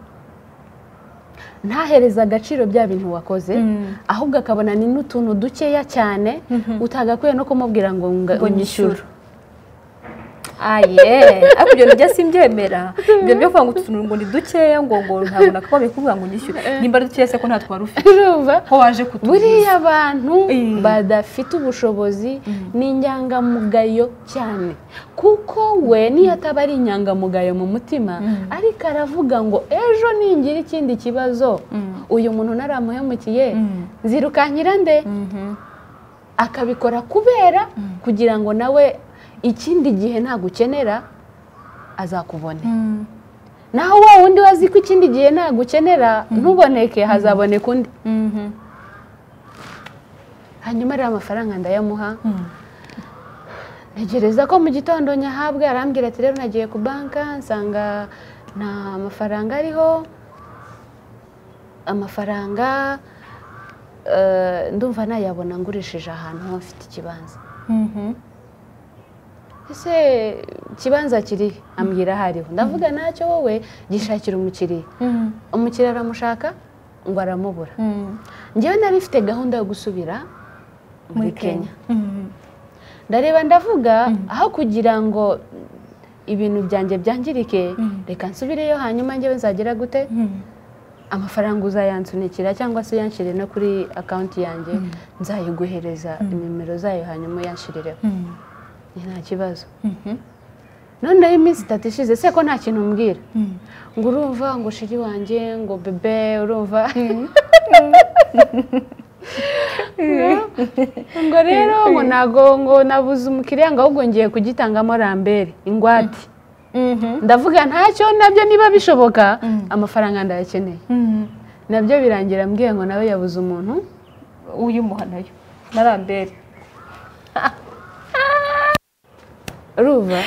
ntahereze agaciro bya bintu wakoze Mm. ahubwo akabona ni n'utuntu dukeya cyane utagakwiye no kumubwira ngo nga- unyishyure aye ariko ibyo nibyo simbyemera ibyo byo kuvuga ngo utuntu ngo ni dukeya ngo ngo ntabwo nakabaye kuvuga ngo unyishyure nimba ari dukeya se ko nta twari ufite urumva ko waje kutuguza buriya abantu Eh. badafite ubushobozi ni inyangamugayo cyane kuko we niyo ataba ari inyangamugayo mu mutima ariko aravuga ngo ejo ningira ikindi kibazo uyu muntu naramuhemukiye nzirukankira nde akabikora kubera kugira ngo nawe ikindi gihe ntagukenera azakubone Mm. naho wa wundi wazi ko ikindi gihe ntagukenera ntuboneke hazaboneka undi Mhm. hanyuma rero amafaranga ndayamuha ntegereza ko mu gitondo nyahabwa arambwira ati rero nagiye ku banka nsanga nta mafaranga ariho amafaranga eh, ndumva nayabona ngurishije ahantu ho mfite ikibanza Mhm. ese ikibanza kiri ambwira hariho ndavuga ntacyo wowe gishakira umukiriya Mm. umukiriya aramushaka ngo aramubura Mm. njyewe nari mfite gahunda yo gusubira muri kenya Mm. ndareba ndavuga aho kugira ngo ibintu byanjye byangirike reka nsubireyo hanyuma njyewe nzagera gute Mm. amafaranga uzayansunikira cyangwa se uyanshyire no kuri akawunti yanjye nzayiguhereza nimero zayo hanyuma uyanshyirereho Mm. ni nta kibazo Mhm. noneho iminsi itatu ishize se ko nta kintu umbwira Mm. ngo urumva ngo shiri wanjye ngo bebe urumva ngo rero ngo ntabwo ngo nabuze umukiriya ngo ahubwo ngiye kugitangamo rambere ingwate ndavuga ntacyo nabyo niba bishoboka amafaranga ndayakeneye nabyo birangira mbwiye ngo nawe yabuze umuntu uyumuha nayo na rambere ruva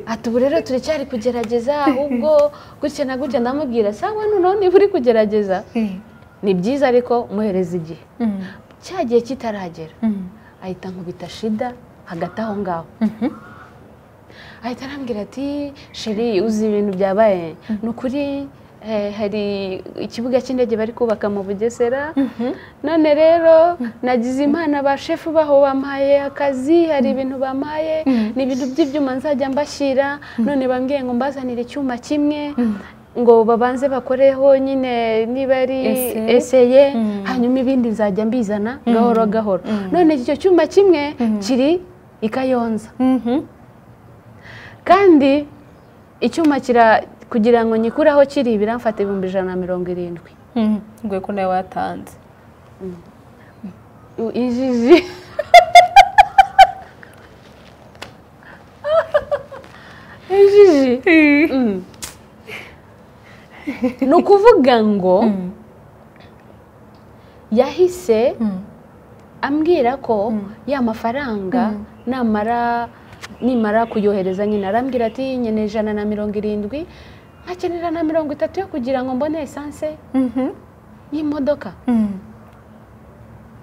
ati ubu rero turacyari kugerageza ahubwo gutya na gutya ndamubwira sawa noneho niba uri kugerageza ni byiza ariko muhereza igihe cya gihe kitaragera ahita nkubita shida hagati aho ngaho ahita arambwira ati sheri uzi ibintu byabaye ni ukuri eh, hari ikibuga cy'indege bari kubaka mu bugesera none rero nagize impano ba shefu baho bampaye akazi hari ibintu bampaye ni ibintu by'ibyuma nzajya mbashyira none bambwiye ngo mbazanire icyuma kimwe ngo babanze bakoreho nyine niba ari Ese. eseye hanyuma ibindi nzajya mbizana gahoro gahoro none icyo cyuma kimwe kiri i kayonza kandi icyuma kira kugira ngo nyikureho kiri biramfata ibihumbi ijana na mirongo irindwi ngoye ko nawe watanze U- ijiji ijiji Mm. ni ukuvuga ngo yahise ambwira ko ya mafaranga namara nimara kuyohereza nyine arambwira ati nyine ijana na mirongo irindwi nkakenera na mirongo itatu yo kugira ngo mbone esanse y'imodoka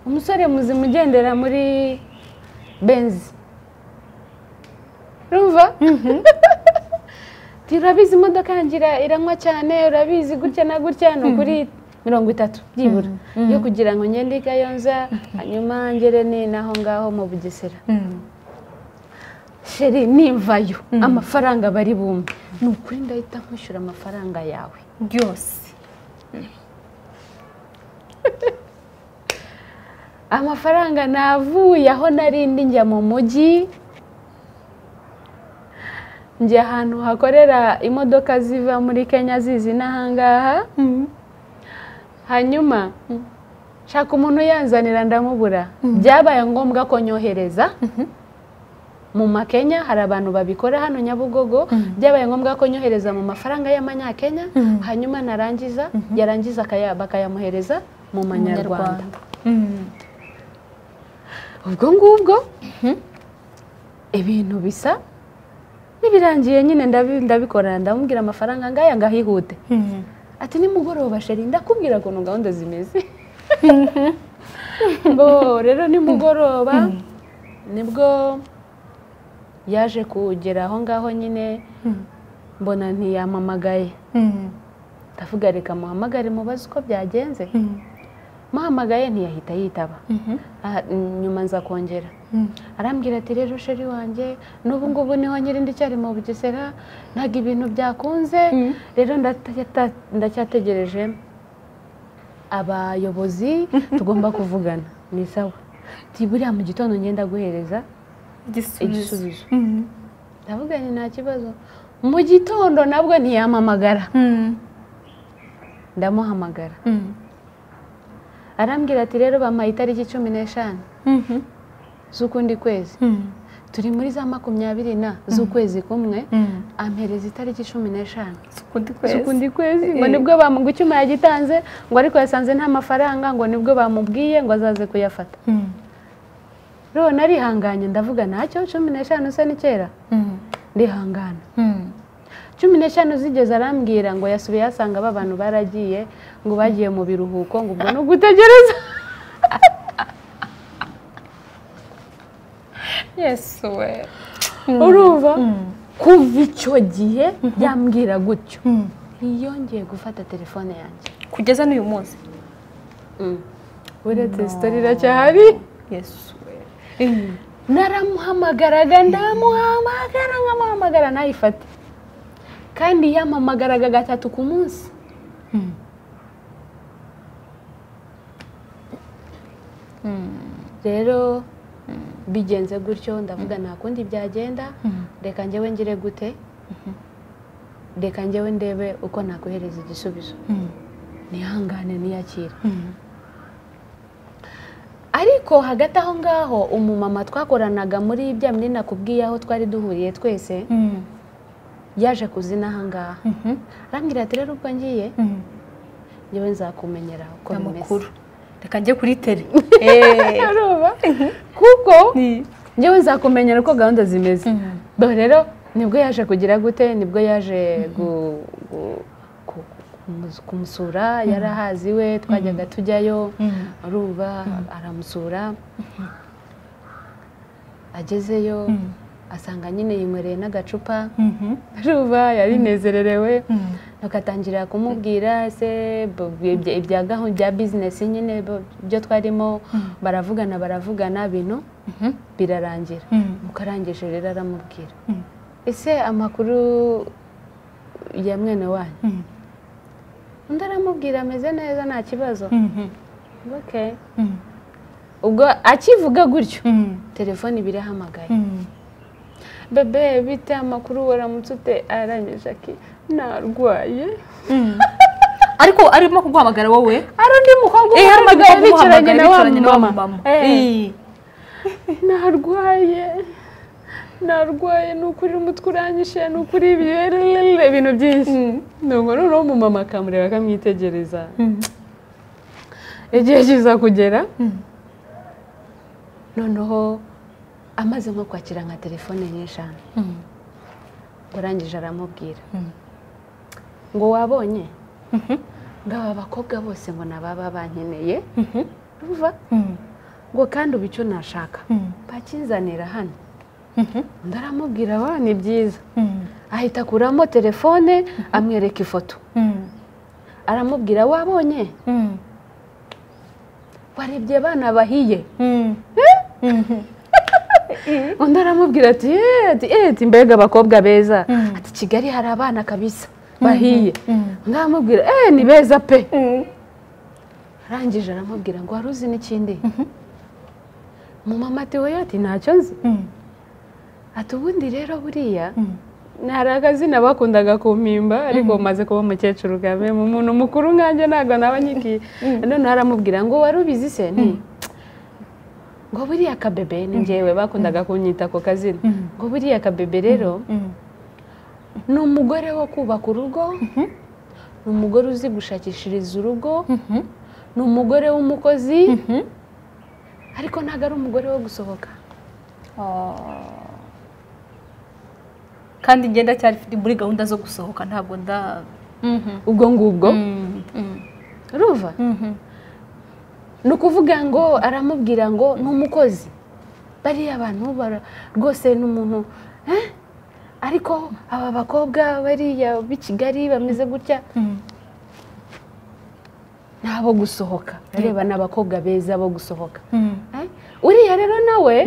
umusore muzima ugendera muri benzi rumva Ati, urabizi imodoka yanjye ira- iranywa cyane urabizi gutya na gutya ni ukuri mirongo itatu byibura yo kugira ngo ngende i kayonza hanyuma ngere ni n'aho ngaho mu bugesera sheri nimvayo amafaranga bari bumve ni ukuri ndahita nkwishyura amafaranga yawe byose amafaranga navuye aho narindi njya mu mujyi njya ahantu hakorera imodoka ziva muri kenya zizi n'ahangaha hanyuma nshaka umuntu yanzanira ndamubura byabaye ngombwa ko nyohereza mu makenya hari abantu babikora hano nyabugogo byabaye ngombwa ko nyohereza mu mafaranga y'amanyakenya hanyuma narangiza yarangiza akaya- bakayamuhereza mu manyarwanda ubwo ngubwo ibintu bisa n'ibirangiye nyine ndabi- ndabikora ndamubwira amafaranga ngaya ngahihute ati nimugoroba sheri ndakubwira ukuntu gahunda zimeze ngo rero nimugoroba nibwo yaje kugera aho ngaho nyine mbona ntiyampamagaye ndavuga reka muhamagare mubaze uko byagenze muhamagaye ntiyahita yitaba Ah, nyuma nza kongera arambwira ati rero sheri wanjye n'ubu ngubu niho nyiri ndacyari mu bugesera ntabwo ibintu byakunze rero ndata- ndacyategereje abayobozi tugomba kuvugana ni sawa Ati, buriya mu gitondo ngenda guhereza igisubizo igisubizo ndavuga nti nta kibazo mu gitondo nabwo ntiyampamagara ndamuhamagara arambwira ati rero bampaye itariki cumi n'eshanu z'ukundi kwezi turi muri za makumyabiri na z'ukwezi kumwe ampereza itariki cumi n'eshanu ukundi z'ukundi kwezi ngo Eh. nibwo bamugu icyuma yagitanze ngo ariko yasanze nta mafaranga ngo nibwo bamubwiye ngo azaze kuyafata rero narihanganye ndavuga ntacyo cumi n'eshanu se ni kera ndihangana cumi n'eshanu zigeze arambwira ngo yasubiye yasanga aba bantu baragiye ngo bagiye mu biruhuko ngo ubwo ni ugutegereza yesu we urumva kuva icyo gihe yambwira gutyo ntiyongeye gufata telefone yanjye kugeza n'uyu munsi uretse sitori iracyahari yesu we naramuhamagaraga ndamuhamagara nkamuhamagara ntayifate kandi yampamagaraga gatatu ku munsi rero bigenze gutyo ndavuga nta kundi byagenda reka njyewe ngire gute reka njyewe ndebe uko nakohereza igisubizo nihangane niyakire ariko ariko hagati aho ngaho umumama twakoranaga muri bya bindi nakubwiye aho twari duhuriye twese yaje kuzina aha ngaha arambwira ati rero ubwo ngiye ngewe nzakumenyera uko bimeze amakuru reka njye kuri tele Urumva? kuko ngewe nzakumenyera uko gahunda zimeze Dore rero nibwo yaje kugira gute nibwo yaje gu- gu- ku- kumus- kumusura yari ahazi we twajyaga tujyayo aruba aramusura agezeyo asanga nyine yinywereye n'agacupa aruba yarinezererewe bagatangira kumubwira se bo- ibya- ibya gahunda bya bizinesi nyine bo- ibyo twarimo baravugana baravugana bintu birarangira mukarangije rero aramubwira Mm. ese amakuru ya mwene wanyu undi aramubwira ameze neza nta kibazo ok ubwo akivuga gutyo telefone birahamagaye bebe bite amakuru waramutse ute arangije aki narwaye ariko arimo kuguhamagara wowe hari undi mukobwa Eh, harimo umuhamagaye umukobwa bicaranye uhamagara na wa bicaranye na wa mama mama. Eh. Eh. narwaye narwaye ni ukuri umutwe uranyishe ni ukuri ibirere ibintu byinshi ntabwo noneho umumama akamureba akamwitegereza igihe kiza kugera noneho amaze nko kwakira nka telefone nyinshanu ngo arangije aramubwira ngo wabonye ngo aba bakobwa bose ngo nababa bankeneye urumva ngo kandi uba icyo nashaka bakinzanira hano undi aramubwira aba ni byiza ahita akuramo telefone amwereka ifoto aramubwira wabonye warebye abana bahiye undi aramubwira ati eti eti mbega abakobwa beza ati kigali hari abana kabisa bahiye undi aramubwira eee ni beza pe arangije aramubwira ngo wari uzi n'ikindi umumama ati wowe ati ntacyo nzi ati ubundi rero buriya ni hari akazina bakundaga kumpimba ariko umaze kuba umukecuru kame mu muntu mukuru nkanjye ntabwo naba nyigiye none aramubwira ngo wari ubizi se nti ngo buriya kabebe ni njyewe bakundaga kunyita ako kazina ngo buriya kabebe rero ni umugore wo kubaka urugo ni umugore uzi gushakishiriza urugo ni umugore w'umukozi ariko ntabwo ari umugore wo gusohoka kandi njye ndacyari mfite- muri gahunda zo gusohoka ntabwo nda ubwo ngubwo ruva ni ukuvuga ngo aramubwira ngo ni umukozi bariya abantu bara- rwose ni umuntu eh? ariko aba bakobwa bariya b'i kigali bameze gutya ni abo gusohoka reba ni abakobwa beza bo gusohoka Eh? uriya rero nawe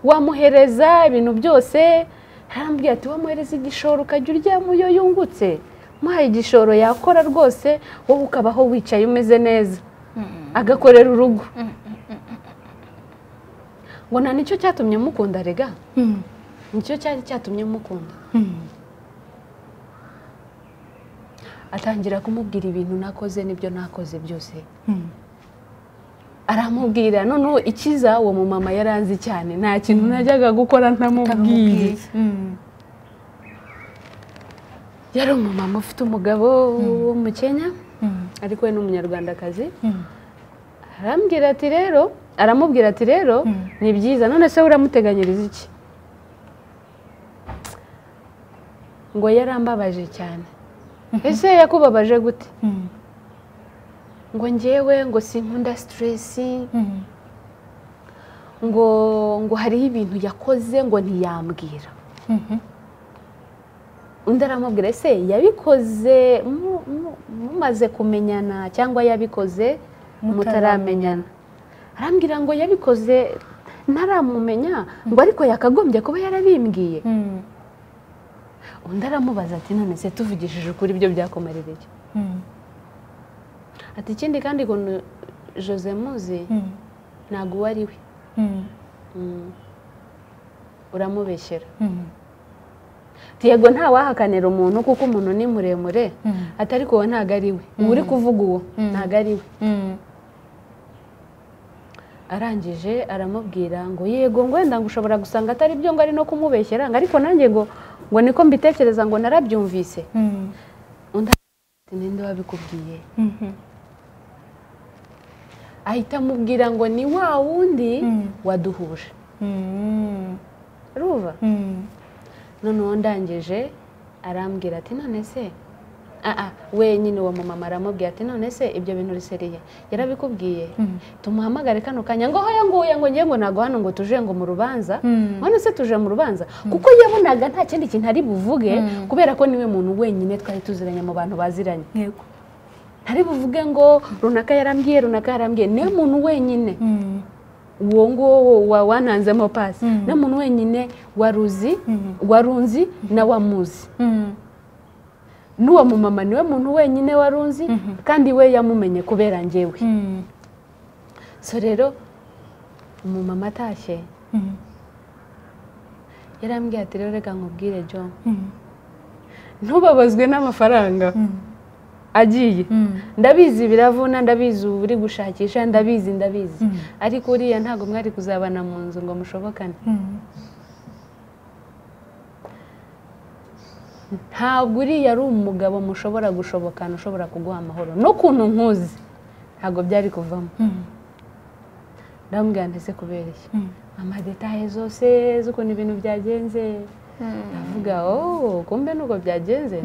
wamuhereza ibintu byose arambwira ati wamuhereza igishoro ukajya uryama iyo yungutse muhaye igishoro yakora rwose wowe ukabaho wicaye umeze neza agakorera urugo ngo nta nicyo cyatumye mukunda rega nicyo cyari cyatumye mukunda atangira kumubwira ibintu nakoze n'ibyo nakoze byose aramubwira noneho ikiza uwo mumama yari azi cyane nta kintu najyaga gukora ntamubwiye yari umumama ufite umugabo w'umukenya ariko we ni umunyarwandakazi arambwira ati rero aramubwira ati rero ni byiza none se uramuteganyiriza iki ngo yarambabaje cyane ese yakubabaje gute ngo ngewe ngo sinkunda siteresi ngo ngo hariho ibintu yakoze ngo ntiyambwira undi aramubwira ese yabikoze mu- mu- mumaze kumenyana cyangwa yabikoze mutaramenyana arambwira ngo yabikoze ntaramumenya ngo ariko yakagombye kuba yarabimbwiye undi aramubaza ati none se tuvugishije ukuri ibyo byakomerera iki ati ikindi kandi ukuntu jose muzi ntabwo uwo ari we Mm. uramubeshyera Ati, yego ntawahakanira umuntu kuko umuntu ni muremure ati ariko uwo ntabwo ari we uwo uri kuvuga uwo ntabwo ari we arangije aramubwira ngo yego ngo wenda ngo ushobora gusanga atari byo ngo ari no kumubeshyera ngo ariko nanjye ngo ngo niko mbitekereza ngo narabyumvise undi ati ninde wabikubwiye ahita amubwira ngo ni wa wundi waduhuje ruva noneho ndangije arambwira ati none se aha wenyine uwo mumama aramubwira ati none se ibyo bintu riseriye yarabikubwiye tumuhamagare kano kanya ngo hoya nguye ngo ngiye ngo ntabwo hano ngo tuje ngo mu rubanza none se tuje mu rubanza kuko yabonaga nta kindi kintu ari buvuge kubera ko niwe muntu wenyine twari tuziranye mu bantu baziranye yego ntari buvuge ngo runaka yarambwiye runaka yarambwiye niwe muntu wenyine uwo nguwo wa wananzemo pasi niwe muntu wenyine waruzi warunzi na wamuzi n'uwo mumama niwe muntu wenyine wari unzi kandi we yamumenye kubera njyewe so rero umumama atashye yarambwiye ati rero reka nkubwire john ntubabazwe n'amafaranga agiye ndabizi biravuna ndabizi ubu uri gushakisha ndabizi ndabizi ariko uriya ntabwo mwari kuzabana mu nzu ngo mushobokane ntabwo uriya ari umugabo mushobora gushobokana ushobora kuguha amahoro n'ukuntu nkuzi ntabwo byari kuvamo ndamubwira ndetse kubera iki amadetaye zose z'ukuntu ibintu byagenze ndavuga ooo kumbe nuko byagenze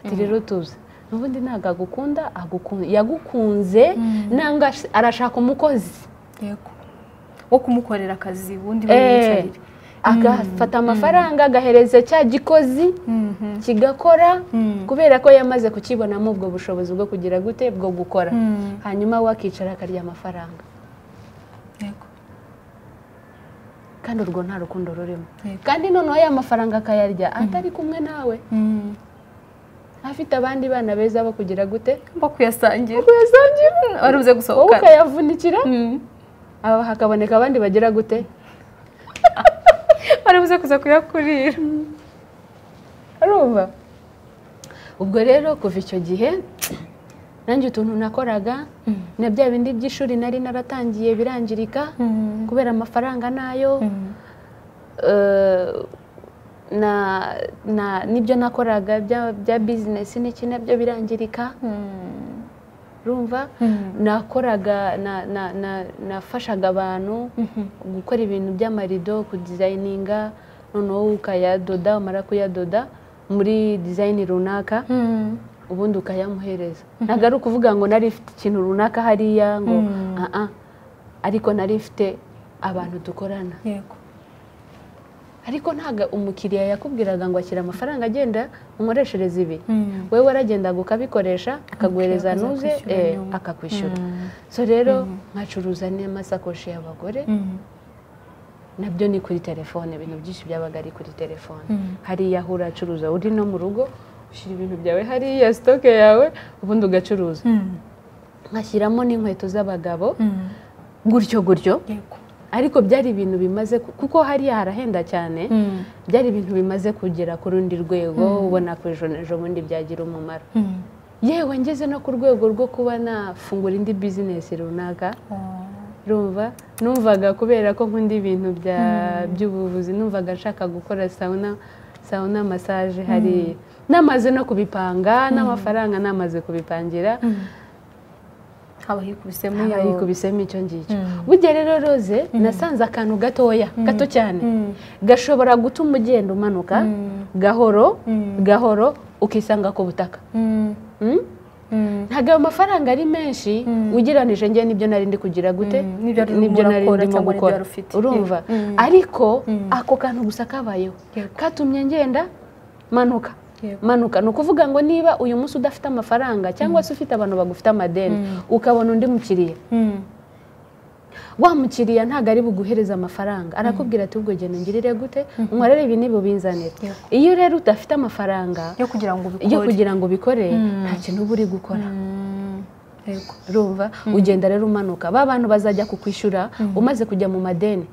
ati rero tuzi n'ubundi ntabwo agukunda yagukunze nanga arashaka umukozi yego wo kumukorera akazi ubundi wiyicariye agafata amafaranga agahereza cya gikozi kigakora kubera ko yamaze kukibonamo ubwo bushobozi bwo kugira gute bwo gukora hanyuma we akicara akarya amafaranga yego kandi urwo nta rukundo rurimo Yego. kandi noneho ya mafaranga akayarya atari kumwe nawe afite abandi bana beza bo kugira gute mba kuyasangira kuyasangira waruze wowe gusohoka ukayavunikira aba hakaboneka abandi bagira gute waruze kuza kuyakurira arumva ubwo rero kuva icyo gihe nanjye utuntu nakoraga na bya bindi by'ishuri nari naratangiye birangirika kubera amafaranga nayo eh, na- na- n'ibyo nakoraga bya- bya bizinesi n'iki nabyo birangirika urumva nakoraga na- na- na- nafashaga abantu gukora ibintu by'amarido kudizayininga noneho ukayadoda umara kuyadoda muri dizayini runaka ubundi ukayamuhereza ntabwo ari ukuvuga ngo nari ifite ikintu runaka hariya ngo aha ariko nari ifite abantu dukorana yego ariko ntabwo umukiriya yakubwiraga ngo ashyira amafaranga agenda unkoreshereze ibi wowe waragendaga ukabikoresha akaguhereza akaza nuze kwishyura eh, nyuma. akakwishyura so rero nkacuruza n'amasakoshi y'abagore nabyo ni kuri telefone ibintu byinshi byabaga ari kuri telefone hariya aho uracuruza uri no mu rugo ushyira ibintu byawe hariya sitoke yawe ubundi ugacuruza nkashyiramo n'inkweto z'abagabo gutyo gutyo yego ariko byari ibintu bimaze ku- kuko hariya harahenda cyane byari ibintu bimaze kugera ku rundi rwego ubona ko ejo n'ejo bundi byagira umumaro yewe ngeze no ku rwego rwo kuba nafungura indi bizinesi runaka rumva numvaga kubera ko nkunda ibintu bya- by'ubuvuzi numvaga nshaka gukora sawuna sawuna masaje hariya namaze no kubipanga n'amafaranga namaze kubipangira haba hikubisemo haba iyo- yikubisemo icyo ngicyo Mm. burya rero roze nasanze akantu gatoya gato cyane gashobora gutuma ugenda umanuka gahoro gahoro ukisanga ku butaka Mm. Mm? Mm. ntabwo ayo mafaranga ari menshi ugereranije njye n'ibyo nari ndi kugira gute Mm, n'ibyo ari umuntu akora cyangwa n'ibyo yari ufite. urumva Mm. ariko ako kantu gusa kabayeho katumye ngenda manuka Yego. manuka ni ukuvuga ngo niba uyu munsi udafite amafaranga cyangwa se ufite abantu bagufite amadeni ukabona undi mukiriya Mm. wa mukiriya ntabwo ari buguhereze amafaranga arakubwira ati ubwo genda ungirire gute unkorere ibi n'ibi ubinzanire iyo rero udafite amafaranga yo kugira ngo ubikore yo kugira ngo ubikore nta kintu uba uri gukora Mm. yego urumva ugenda rero umanuka ba bantu bazajya kukwishyura umaze kujya mu madeni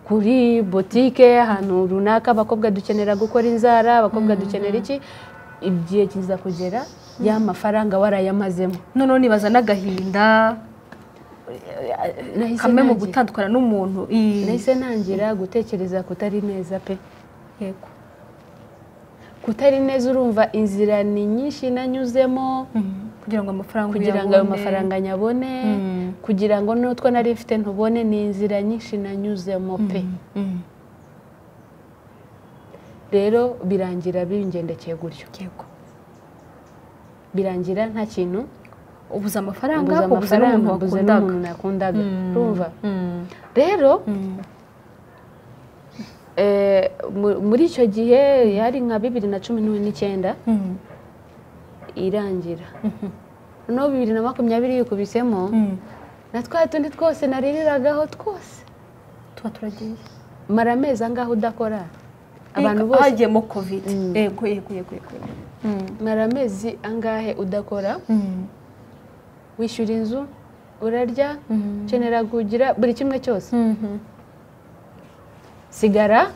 kuri botike ahantu runaka abakobwa dukenera gukora inzara abakobwa dukenera iki igihe kiza kugera ya mafaranga warayamazemo noneho nibaza n'agahinda nahise kamwe mu nanjye- gutandukana n'umuntu i- nahise nangira gutekereza kutari neza pe yego kutari neza urumva inzira ni nyinshi nanyuzemo kugira ngo amafaranga kugira ngo uyabone. ayo mafaranga nyabone Mm. kugira ngo n'utwo nari mfite ntubone ni inzira nyinshi nanyuzemo pe Mm. rero birangira bingendekeye gutyo yego birangira nta kintu ubuze amafaranga mbuze ubuze amafaranga n'umuntu mbuze wakundaga n'umuntu nakundaga Mm. urumva Mm. rero Mm. eh, mu- muri icyo gihe yari nka bibiri na cumi n'icyenda Mm. irangira noneho bibiri na makumyabiri yikubisemo Mm. na twa tundi twose nariragaho twose tuba turagiye mara amezi angahe udakora abantu bose hagiyemo kovide Mm. yego yego yego yego Mm. mara amezi angahe udakora Mm. wishyura inzu urarya Mm. ukenera kugira buri kimwe cyose Mhm. sigara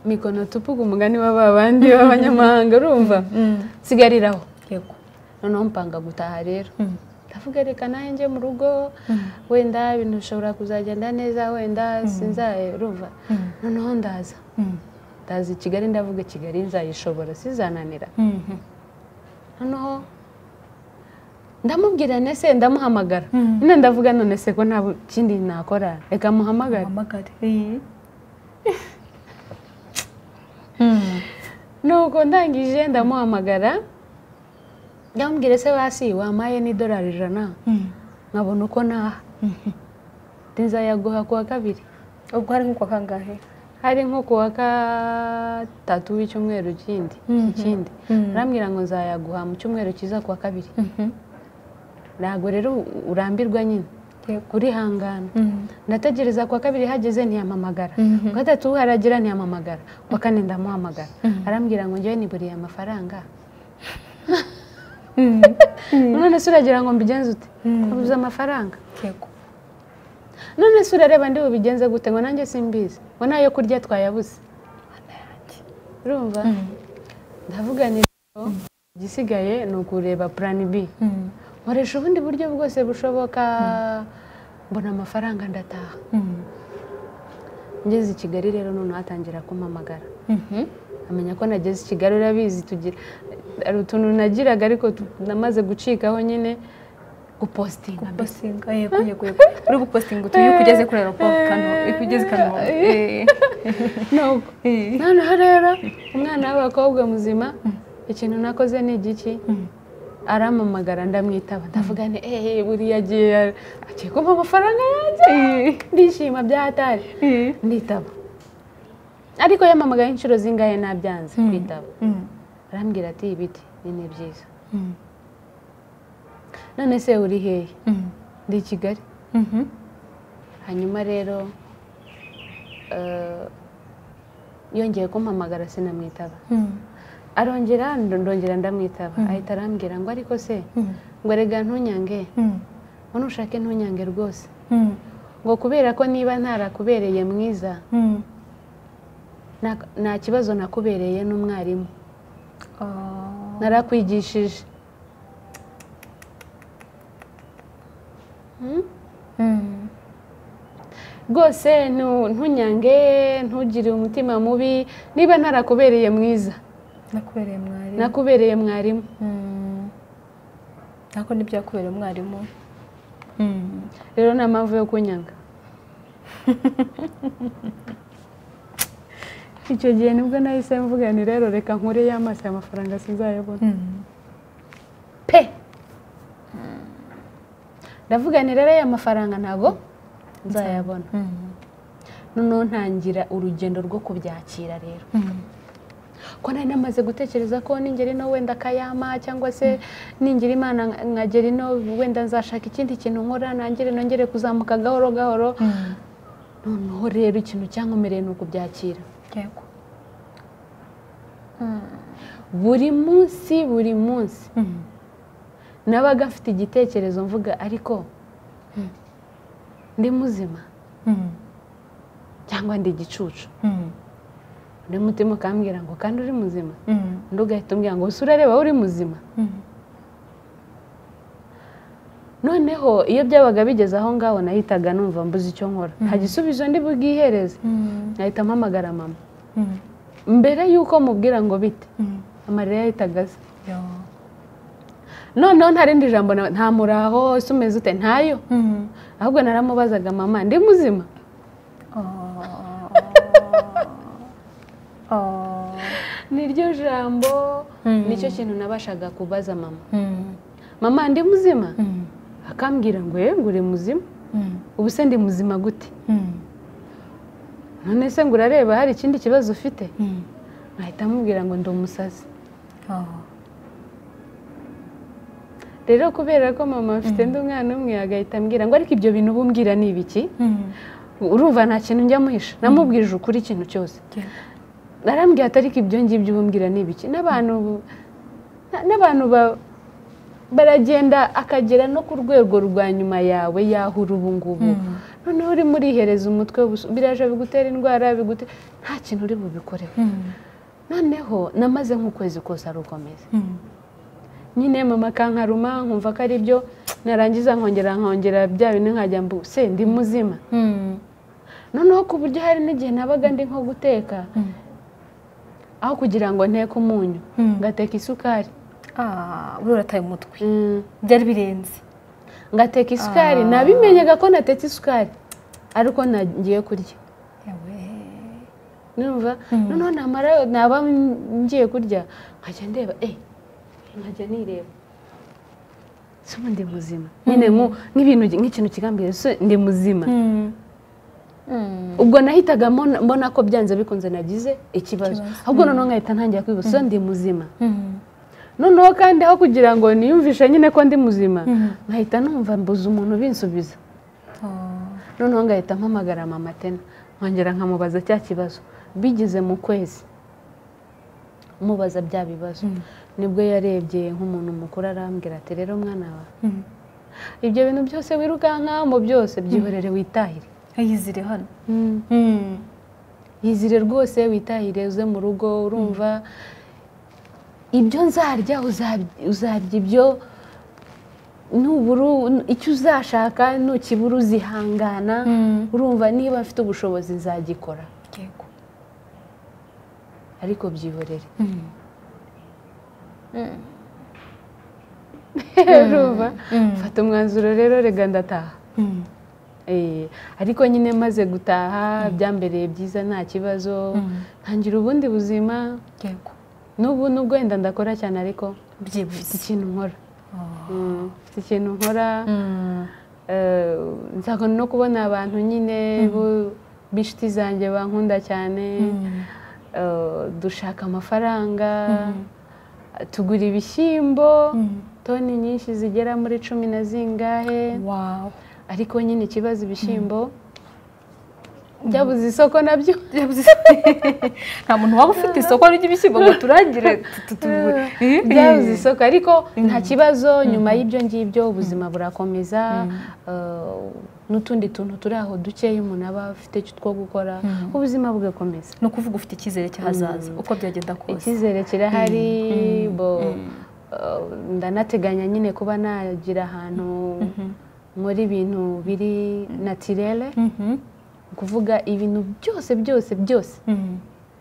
mikono tupuga umugani wa ba bandi b'abanyamahanga urumva Mm. sigariraho yego noneho mpanga gutaha rero Mm. ndavuga reka nanjye njye mu rugo wenda ibintu bishobora kuzagenda neza wenda sinzaye urumva Mm. noneho ndaza Mm. ndaza i kigali ndavuga i kigali nzayishobora sizananira Mhm. noneho ndamubwira nese ndamuhamagara Mm. nyine ndavuga none se ko nta kindi nakora reka muhamagare Uhamagare. nuko ndangije ndamuhamagara ndamubwira se basi wampaye n'idolari ijana Mm. nkabona uko naha ntizayaguha ku wa kabiri ubwo hari nk'uko kangahe hari nko ku wa gatatu w'icyumweru kindi Mhm. ikindi Mhm. arambwira ngo nzayaguha mu cyumweru cyiza ku wa kabiri ntabwo rero urambirwa nyine yego urihangana Mm. ndategereza ku wa kabiri hageze ntiyampamagara Mhm. ku wa gatatu haragera ntiyampamagara ku wa kane ndamuhamagara Mhm. arambwira ngo njyewe niburiye amafaranga Mm. none se uragira ngo mbigenze ute Mm. abuze amafaranga yego none se urareba ndi bubigenze gute ngo nanjye simbizi ngo nayo kurya twayabuze urumva Mm. ndavuga ni igisigaye ni ukureba purani b Mm. nkoresha ubundi buryo bwose bushoboka mbona amafaranga ndataha Mm. ngeze i kigali rero noneho atangira kumpamagara Mhm. amenya ko nageze i kigali urabizi tugira hari utuntu nagiraga ariko tu- namaze gucikaho nyine gupositinga mbese Gupostinga, yego yego yego uri gupostinga utuye iyo ugeze kuri aeroport kano iyo ugeze i kanombe Eh. Nuko. Eh. noneho rero umwana w'abakobwa muzima ikintu nakoze ni igiki Mm. arampamagara ndamwitaba ndavuga nti eee buriya agiye agiye kumpa amafaranga yanjye ndishima byahatari Eh. nditaba ariko yampamagaye inshuro zingahe nabyanze kwitaba Mm. arambwira ati ibiti ni ni byiza Mm. none se uri hehe Mm. ndi i kigali Mhm. hanyuma rero eh, yongeye kumpamagara sinamwitaba Mm. arongera ndongera ndamwitaba ahita arambwira ngo ariko se Mm. ngo erega ntunyange Mm. ngo nushake ntunyange rwose Mm. ngo kubera ko niba ntarakubereye mwiza Mm. nta- nta kibazo nakubereye n'umwarimu Ah. narakwigishije Hmm? Mm. rwose ntu- ntunyange ntugire umutima mubi niba ntarakubereye mwiza nakubereye mwarimu nakubereye mwarimu Mm. nako nibyo yakubereye umwarimu Mm. rero nta mpamvu yo kunyanga icyo gihe nibwo nahise mvuga ni rero reka nkure y'amaso aya mafaranga sinzayabona Mm. pe ndavuga ni rero aya mafaranga ntabwo nzayabona Mm. noneho ntangira urugendo rwo kubyakira rero Mm. ko nari namaze gutekereza ko ningera ino wenda akayama cyangwa se ningira imana nka- nkagera ino wenda nzashaka ikindi kintu nkora nangire nongere kuzamuka gahoro gahoro Mm. noneho rero ikintu cyankomereye ni ukubyakira yego buri munsi buri munsi Mm. nabaga mfite igitekerezo mvuga ariko ndi muzima Mm. cyangwa ndi igicucu Mm. undi mutima ukambwira ngo kandi uri muzima Mm. undi ugahita umbwira ngo ese urareba uri muzima Mm. noneho iyo byabaga bigeze aho ngaho nahitaga numva mbuze icyo nkora nta gisubizo ndi bubwihereze nahita mpamagara mama mbere y'uko mubwira ngo bite amarira yahitaga aza noneho nta rindi jambo na- nta muraho ese umeze ute ntayo ahubwo naramubazaga mama ndi muzima niryo jambo Mm. nicyo kintu nabashaga kubaza mama mama ndi muzima akambwira ngo yego uri muzima ubu se ndi muzima gute none se ngo urareba hari ikindi kibazo ufite ahita amubwira ngo ndi umusazi rero kubera ko mama afite undi mwana umwe agahita ambwira ngo ariko ibyo bintu ubumbwira ni ibiki urumva nta kintu njya muhisha namubwirije ukuri ikintu cyose narambwira ati ariko ibyo ngibyo ubumbwira ni ibiki n'abantu na- n'abantu ba- baragenda akagera no ku rwego rwa nyuma yawe yaho uri ubu ngubu noneho urimo urihereza umutwe wubusu- biraje bigutera indwara bigute nta kintu uri bubikoreho noneho namaze nk'ukwezi kose ari uko meze nyine mama akankaruma nkumva ko ari byo narangiza nkongera nkongera bya bintu nkajya mbu se ndi muzima noneho ku buryo hari n'igihe nabaga ndi nko guteka aho kugira ngo nteke umunyu ngateka isukari uriya urataye umutwe Mm. byari birenze ngateka isukari Ah. nabimenyaga ko natetse isukari ariko nagiye kurya Yawe. numva Mm. noneho namara naba ngiye kurya nkajya ndeba eh nkajya nireba se ubu ndi muzima nyine nku- nk'ibintu nk'ikintu kigambiriye se ndi muzima ubwo nahitaga mbona- mbona ko byanze bikunze nagize ikibazo Ikibazo. ahubwo noneho nkahita ntangira kwibuza se ndi muzima noneho kandi aho kugira ngo niyumvishe nyine ko ndi muzima Mm. nkahita numva mbuze umuntu ubinsubiza noneho ngahita mpamagara mama tena nkongera nkamubaza cya kibazo bigeze mu kwezi mubaza bya bibazo nibwo yarebye nk'umuntu mukuru arambwira ati rero mwana wawe ibyo bintu byose wirukankaho mu byose byihorere witahire ayizire hano yizire rwose witahire uze mu rugo urumva ibyo nzarya uzab- uzarya ibyo nubura icyo uzashaka nukibura uzihangana urumva niba mfite ubushobozi nzagikora yego ariko byihorere urumva mfata umwanzuro rero rega ndataha Eh, ariko nyine maze gutaha byambereye byiza nta kibazo ntangira ubundi buzima yego n'ubu nubwo wenda ndakora cyane ariko mfite byibuze ikintu nkora Mm, mfite ikintu nkora Eh, nzakunda no kubona abantu nyine bo- b'inshuti zanjye bankunda cyane Eh, dushaka amafaranga tugura ibishyimbo toni nyinshi zigera muri cumi na zingahe wawe ariko nyine ikibazo ibishyimbo byabuze isoko nabyo nta muntu waba ufite isoko ry'ibishyimbo ngo turangire tugure byabuze isoko ariko nta kibazo nyuma y'ibyo ngibyo ubuzima burakomeza eh, n'utundi tuntu turi aho dukeya umuntu aba afite icyo two gukora ubuzima bugakomeza ni ukuvuga ufite icyizere cy'ahazaza uko byagenda kose icyizere kirahari bo eh, ndanateganya nyine kuba nagira ahantu nkora ibintu biri natirere Mhm. ni ukuvuga ibintu byose byose byose Mhm.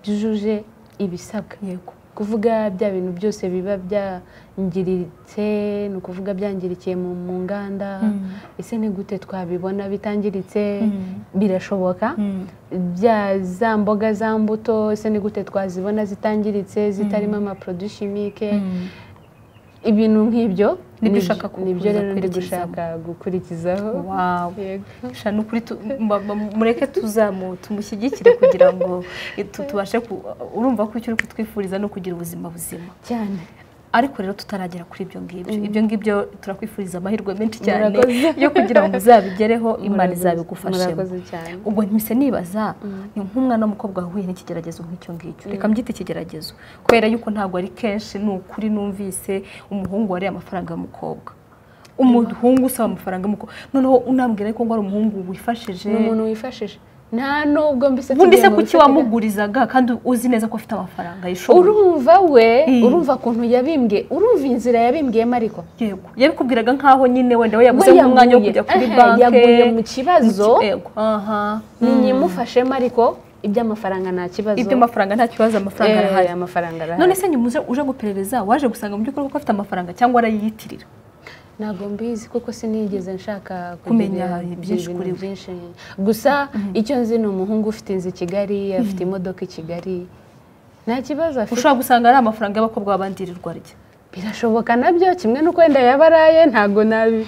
byujuje ibisabwa yego kuvuga bya bintu byose biba byangiritse ni ukuvuga byangirikiye mu mu nganda ese ni gute twabibona bitangiritse birashoboka bya za mboga za mbuto ese ni gute twazibona zitangiritse zitarimo amaporoduwi shimike ibintu nk'ibyo Nibyo nibyo- ushaka ku- nibyo rero ndi gukurikiza. gushaka gukurikizaho wawe Yego. Sha, ni ukuri tu- mba- mba- mureke tuzamu tumushyigikire kugira ngo tu- tubashe ku- urumva ko icyo uri kutwifuriza ni ukugira ubuzima buzima cyane ariko rero tutaragera kuri ibyo ngibyo ibyo ngibyo turakwifuriza amahirwe menshi cyane Murakoze. yo kugira ngo uzabigereho imana Murakoze- izabigufashemo murakoze cyane ubwo ntimise nibaza ni nk'umwana w'umukobwa wahuye n'ikigeragezo nk'icyo ngicyo reka mbyite ikigeragezo kubera yuko ntabwo ari kenshi ni ukuri numvise umuhungu wariye amafaranga y'umukobwa umuhungu usaba amafaranga y'umukobwa noneho unambwira yuko ngo ari umuhungu wifashije ni umuntu wifashije nta nubwo mbese ubundi se tugiye mu kuki bifatika- wamugurizaga kandi uzi neza ko afite amafaranga yishoboye urumva we Mm. urumva ukuntu yabimbwiye urumva inzira yabimbwiyemo ariko yego yabikubwiraga nkaho nyine wenda we yaguze we nk'umwanya wo yaguye. kujya kuri Aha, banki yaguye mu kibazo yego aha niyimufashemo ariko iby'amafaranga nta kibazo iby'amafaranga nta kibazo amafaranga Eh, arahari amafaranga arahari none se nyuma uje- uje guperereza waje gusanga mu by'ukuri ko afite amafaranga cyangwa arayiyitirira ntabwo mbizi kuko sinigeze nshaka Kumenya kugira byinshi ibintu kuri we. byinshi gusa icyo nzi ni umuhungu ufite inzu i kigali afite imodoka i kigali nta kibazo afite ushobora gusanga ari amafaranga y'abakobwa babandirirwa arya birashoboka nabyo kimwe n'uko wenda yaba araye ntabwo nabi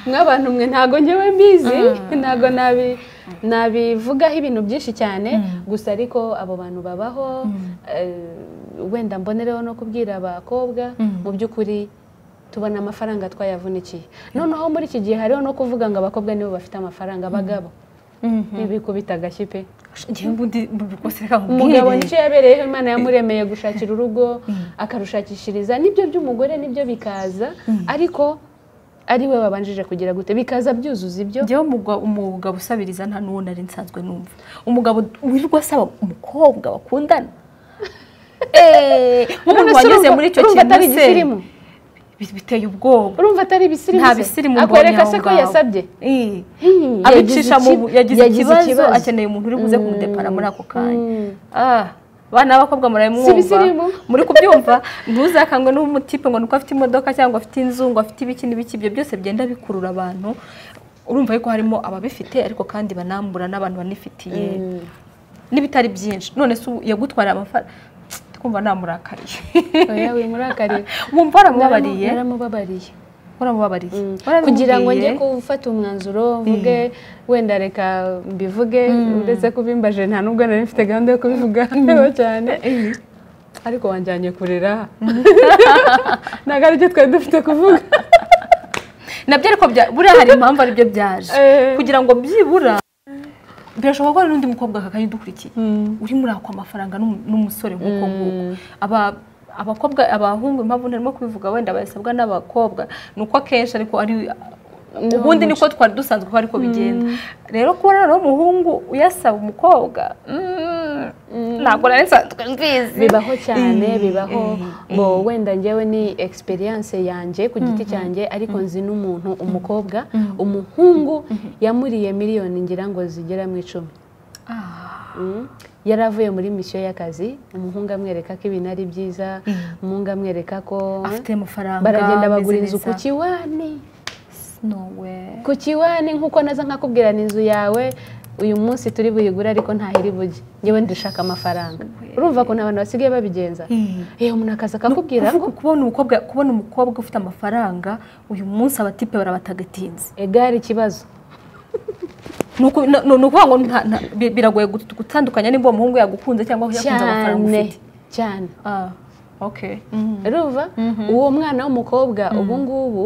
nk'abantu mwe ntabwo ngewe mbizi ntabwo nabi nabivugaho ibintu byinshi cyane gusa ariko abo bantu babaho eh, wenda mbonereho no kubwira abakobwa mu by'ukuri tubona amafaranga twayavunikiye noneho muri iki gihe hariho no kuvuga ngo abakobwa nibo bafite amafaranga abagabo ntibikubita agashyi pe njyewe ubundi rwose reka umugabo nkubwire nicyo yabereyeho imana yamuremeye gushakira urugo akarushakishiriza nibyo by'umugore nibyo bikaza ariko ari we wabanjije kugira gute bikaza byuzuza ibyo njyewe umugwa- umugabo usabiriza nta n'uwo nari nsanzwe numva umugabo wirirwa asaba umukobwa bakundana nk'umuntu None se wanyuze urumva- muri icyo urumva kintu atari se ibisirimu bi- biteye ubwoba urumva atari ibisirimu nta se? bisirimu akwereka mbonye se aho ko ngaho. yasabye Eh. Hmm, yagize abicisha mu iki- bu- yagize yagize ikibazo ikibazo. akeneye umuntu uri buze kumudepara muri ako kanya Mm. Ah, abana b'abakobwa Si murabimwumva ibisirimu? muri kubyumva ntuzakangwe n'umutipe ngo nuko afite imodoka cyangwa afite inzu ngo afite ibiki n'ibiki ibyo byose bigenda bikurura abantu urumva yuko harimo ababifite ariko kandi banambura n'abantu banifitiye Mm. n'ibitari byinshi none se ubu yagutwariye amafaranga twumva namurakariye oya wimurakariye wumva waramubabariye naramubabariye waramubabariye kugira ngo njye warabimubwiye? gufata umwanzuro mvuge wenda reka mbivuge uretse kubimbaje nta nubwo nari mfite gahunda yo kubivuga cyane ariko wanjyanye kurera ntabwo aribyo twari dufite kuvuga nabyo ariko bya- buriya hari impamvu aribyo byaje Eh. kugira ngo byibura birashoboka ko hari n'undi mukobwa aka udukurikiye uri muri ako amafaranga n'umu- n'umusore nk'uko nguko Aba- abakobwa abahungu impamvu ntarimo kubivuga wenda bayasabwa n'abakobwa ni uko akenshi ariko ari ubundi niko twari dusanzwe ko ariko bigenda rero kuba noneho umuhungu uyasaba umukobwa mm, ntabwo nari nsanzwe mbizi bibaho cyane bibaho ngo wenda njyewe ni experience yanjye ku giti cyanjye ariko nzi n'umuntu umukobwa umuhungu yamuriye miliyoni ngira ngo zigera mu icumi Mm. yari avuye muri misiyo y'akazi umuhungu amwereka ko ibintu ari byiza umuhungu amwereka ko afite amafaranga baragenda bagura ameze inzu ku neza. kiwani No way. ku kiwani nk'uko naza nkakubwira ni inzu yawe uyu munsi turi buyigure ariko ntahiri bujye ngewe ndashaka amafaranga urumva ukuntu abantu basigaye babigenza Mm. yewe umuntu akaza akakubwira ngo kubona umukobwa kubona umukobwa ufite amafaranga uyu munsi abatipe barabatagatinze egare ikibazo ni uku- ni- ni ukuvuga ngo nta- nta- bi- biragoye gut- gutandukanya niba uwo muhungu yagukunze cyangwa yakunze amafaranga cyane ufite cyane Ah, okay. urumva uwo mwana w'umukobwa ubu ngubu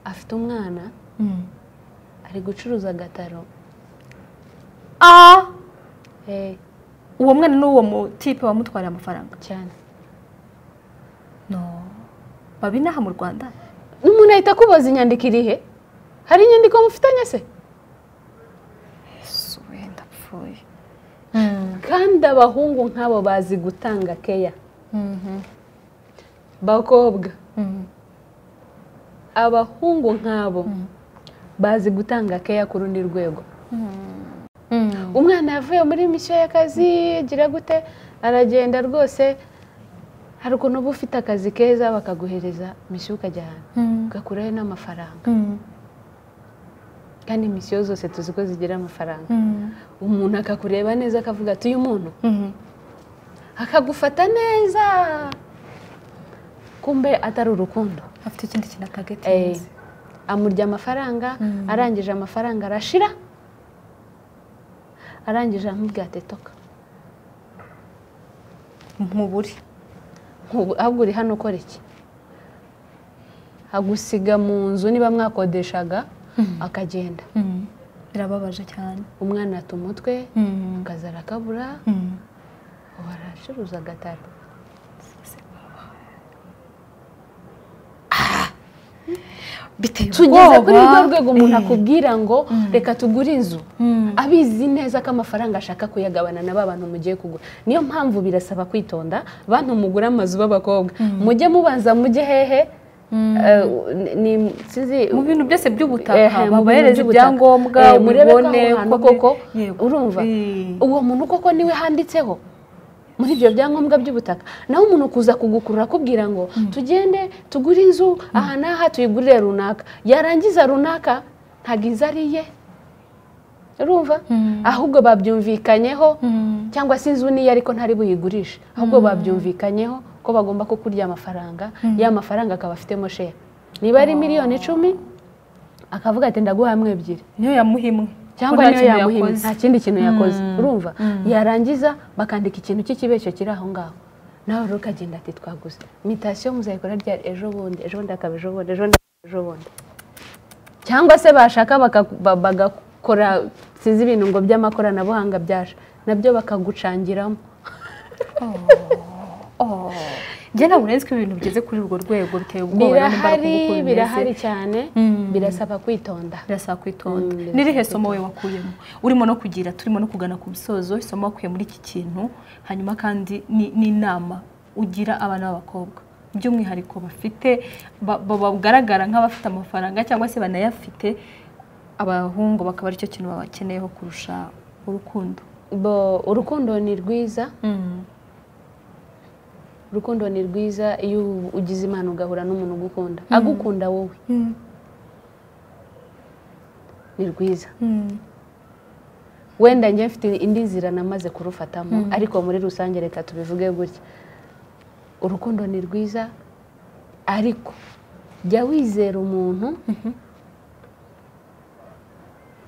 afite umwana ari gucuruza agataro Ah, Eh, uwo mwana n'uwo mutipe wamutwariye amafaranga cyane no babi inaha mu rwanda umuntu ahita akubaza inyandiko iri he hari inyandiko mufitanye se Yesu, we, ndapfuye kandi abahungu nk'abo bazi gutanga keya bakobwa abahungu nk'abo bazi gutanga keya ku rundi rwego umwana yavuye muri misiyo y'akazi gira gute aragenda rwose hari ukuntu uba ufite akazi keza bakaguhereza misiyo ukajya ahantu ugakurayo n'amafaranga kandi misiyo zose tuzi ko zigira amafaranga umuntu akakureba neza akavuga ati uyu muntu akagufata neza kumbe atari urukundo afite ikindi kintu Eh, atagatinze amurya amafaranga arangije amafaranga arashira arangije aramubwira ati toka nkuburi Nkubu- ahubwo uri hano ukora iki agusiga mu nzu niba mwakodeshaga akagenda birababaje cyane umwana ata umutwe akaza arakabura ubu aracuruza agataro biteye tugeze kuri rwo ubwoba rwego umuntu akubwira ngo reka tugure inzu abizi neza ko amafaranga ashaka kuyagabana na ba bantu mugiye kugura niyo mpamvu birasaba kwitonda bantu mugura amazu b'abakobwa mujye mubanza mujye hehe Eh, ni- sinzi mu bintu byose Ehe, by'ubutaka mu bintu mubahereze by'ubutaka. ibyangombwa Eh, murebe ko mubibone aho hantu uko koko mbe- urumva uwo muntu koko niwe handitseho muri ibyo byangombwa by'ubutaka naho umuntu kuza kugukurura akubwira ngo tugende tugure inzu aha n'aha tuyigurire runaka yarangiza runaka ntabwo inzu ari iye urumva ahubwo babyumvikanyeho cyangwa se inzu niyo ariko ntari buyigurishe ahubwo babyumvikanyeho ko bagomba kukurya amafaranga ya mafaranga akaba afitemo share niba ari miliyoni icumi akavuga ati ndaguha hamwe ebyiri niyo yamuha imwe cyangwa Ko nta niyo kintu yamuhimye yakoze. nta kindi kintu yakoze urumva Mm. yarangiza bakandika ikintu cy'ikibeshyo kiri aho ngaho nawe rero ukagenda ati twaguze mitasiyo muzayikora rya ejo bundi ejo bundi akaba ejo bundi ejo bundi akaba ejo bundi cyangwa se bashaka baka- ba- bagakora sinzi ibintu ngo by'amakoranabuhanga byaje nabyo bakagucangiramo Oh. njye ntabwo urenze ko ibintu bigeze kuri urwo rwego biteye ubwoba rero nimba ari birahari uko bimeze. birahari cyane Mm. birasaba kwitonda birasaba kwitonda Mm, n'irihe somo we wakuyemo urimo no kugira turimo no kugana ku musozo isomo wakuye muri iki kintu hanyuma kandi ni- n'inama ugira abana b'abakobwa by'umwihariko bafite ba- ba- bagaragara nk'abafite amafaranga cyangwa se banayafite abahungu bakaba aricyo kintu babakeneyeho kurusha urukundo Bo- urukundo ni rwiza urukundo ni rwiza iyo ugize imana ugahura n'umuntu ugukunda agukunda wowe ni rwiza wenda njye mfite indi nzira namaze kurufatamo ariko muri rusange reka tubivuge gutya urukundo ni rwiza ariko jya wizera umuntu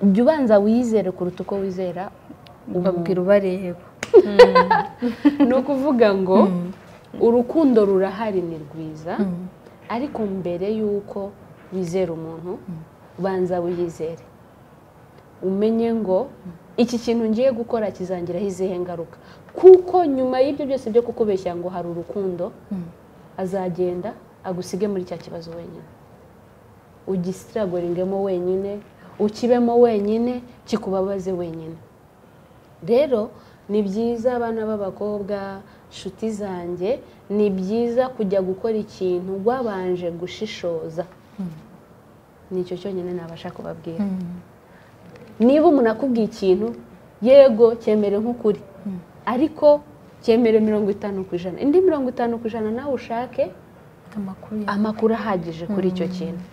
jya ubanza wiyizere kuruta uko wizera babwira ubareba ni ukuvuga ngo urukundo rurahari ni rwiza ariko mbere y'uko wizera umuntu banza wiyizere umenye ngo iki kintu ngiye gukora kizangiraho izihe ngaruka kuko nyuma y'ibyo byose byo kukubeshya ngo hari urukundo azagenda agusige muri cya kibazo wenyine ugisiragoringemo wenyine ukibemo wenyine kikubabaze wenyine rero ni byiza abana b'abakobwa nshuti zanjye ni byiza kujya gukora ikintu wabanje gushishoza nicyo cyonyine nabasha kubabwira niba umuntu akubwiye ikintu yego cyemere nk'ukuri ariko cyemere mirongo itanu ku ijana indi mirongo itanu ku ijana nawe ushake amakuru ya- amakuru ahagije kuri icyo kintu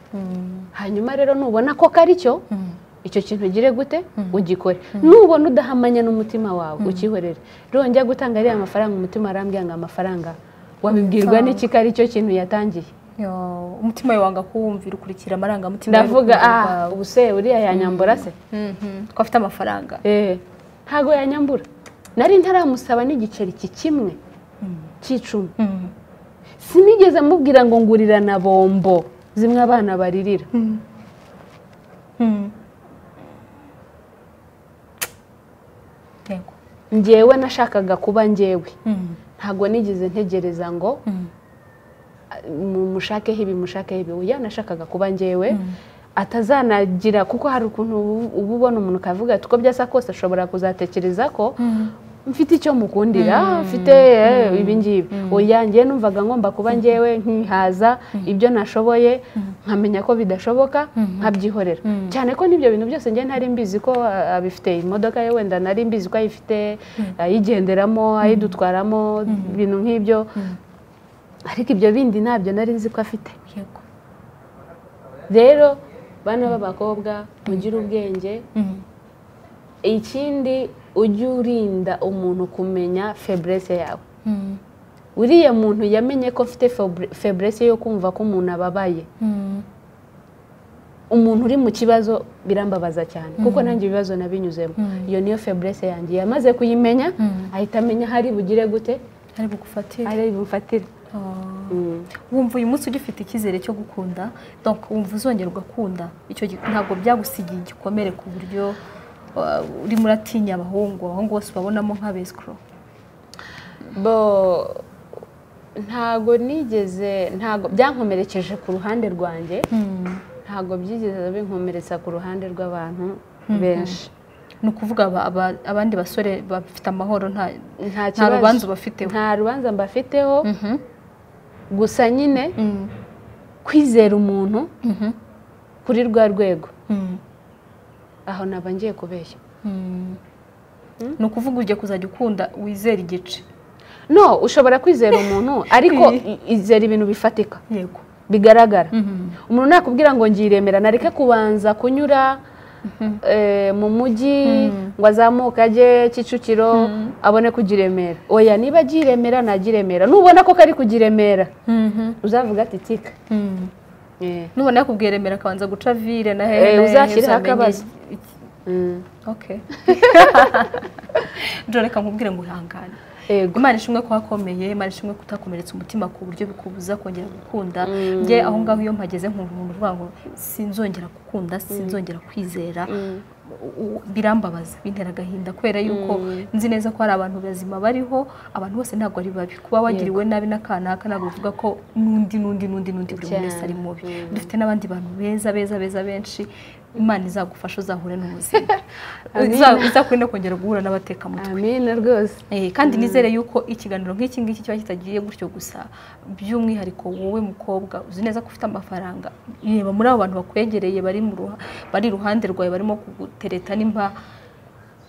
hanyuma rero nubona ko kari cyo icyo kintu ugire gute ugikore nubona udahamanya n'umutima wawe ukihorere rero njya gutanga ariya mafaranga umutima arambwira ngo amafaranga wabibwirwa n'iki ko ari cyo kintu yatangiye Yo, umutima wawe wanga kuwumvira ukurikira amarangamutima ndavuga y'urukundo ah rwawe. ubu se uriya yanyambura se Mhm, ko afite amafaranga Eh, ntago yanyambura nari ntaramusaba n'igiceri ki kimwe cy'icumi sinigeze amubwira ngo ngurira na bombo zimwe abana baririra yego njyewe nashakaga kuba njyewe ntabwo nigeze ntegereza ngo mu- mushakeho ibi mushakeho ibi uya nashakaga kuba njyewe atazanagira kuko hari ukuntu ubu- uba ubona umuntu ukavuga ati uko byasa kose ashobora kuzatekereza ko mfite icyo mukundira mfite eh, ibi ngibi oya njye numvaga ngomba kuba njyewe nkihaza ibyo nashoboye nkamenya ko bidashoboka nkabyihorera cyane ko n'ibyo bintu byose njye ntari mbizi ko ah, abifite imodoka ye wenda nari mbizi ko ayifite ayigenderamo ayidutwaramo ibintu nk'ibyo ariko ibyo bindi ntabyo nari nzi ko afite yego rero bana b'abakobwa mugire ubwenge ikindi ujye urinda umuntu kumenya feburese yawe uriya muntu yamenye ko afite feburese yo kumva ko umuntu ababaye umuntu uri mu kibazo birambabaza cyane kuko nanjye ibibazo nabinyuzemo iyo niyo feburese yanjye yamaze kuyimenya ahita amenya aho ari bugire gute ari bugufatire ari bufatire Ah. Mm. wumva uyu munsi ugifite icyizere cyo gukunda donc wumva uzongera ugakunda icyo gi- ntabwo byagusigiye igikomere ku buryo ah, urimo uratinya abahungu abahungu bose ubabonamo nk'abesikoro bo ntago nigeze ntago byankomerekeje ku ruhande rwanjye ntabwo ntabwo byigeze binkomeretsa ku ruhande rw'abantu benshi ni ukuvuga aba- aba- abandi basore bafite amahoro nta nta nta rubanza kibazo bafiteho nta rubanza mbafiteho gusa nyine kwizera umuntu kuri rwa rwego aho naba ngiye kubeshya ni ukuvuga ugiye kuzajya ukunda wizera igice no ushobora kwizera umuntu ariko i- izera ibintu bifatika yego bigaragara umuntu nakubwira ngo ngiremera nareke kubanza kunyura eh, mu mujyi ngo azamuke ajye kicukiro abone kugiremera oya niba agiremera nagiremera nubona ko kari kugiremera uzavuga ati tika Eh, nubona yakubwiye remera akabanza guca vire na Eh, hehe uzashyireho uzamenye akabazo. iki- mm, Okay. Joe reka nkubwire ngo ihangane yego imana ishimwe ko wakomeye imana ishimwe kutakomeretsa umutima ku buryo bikubuza kongera gukunda njye aho ngaho iyo mpageze nkumva umuntu uvuga ngo sinzongera gukunda sinzongera kwizera U- u- birambabaza bintera agahinda kubera yuko nzi neza ko hari abantu bazima bariho abantu bose ntabwo ari babi kuba wagiriwe nabi n'akanaka ntabwo bivuga ko n'undi n'undi n'undi n'undi buri muntu wese ari mubi dufite n'abandi bantu beza beza beza benshi imana izagufasha uzahure n'ubuzima Iza- izakurinde kongera guhura n'abateka mu amina rwose Eh, kandi nizere yuko ikiganiro nk'iki ngiki kiba kitagiye gutyo gusa by'umwihariko wowe mukobwa uzi neza ko ufite amafaranga reba muri abo bantu bakwegereye bari mu ruha- bari iruhande rwawe barimo kugutereta n'impa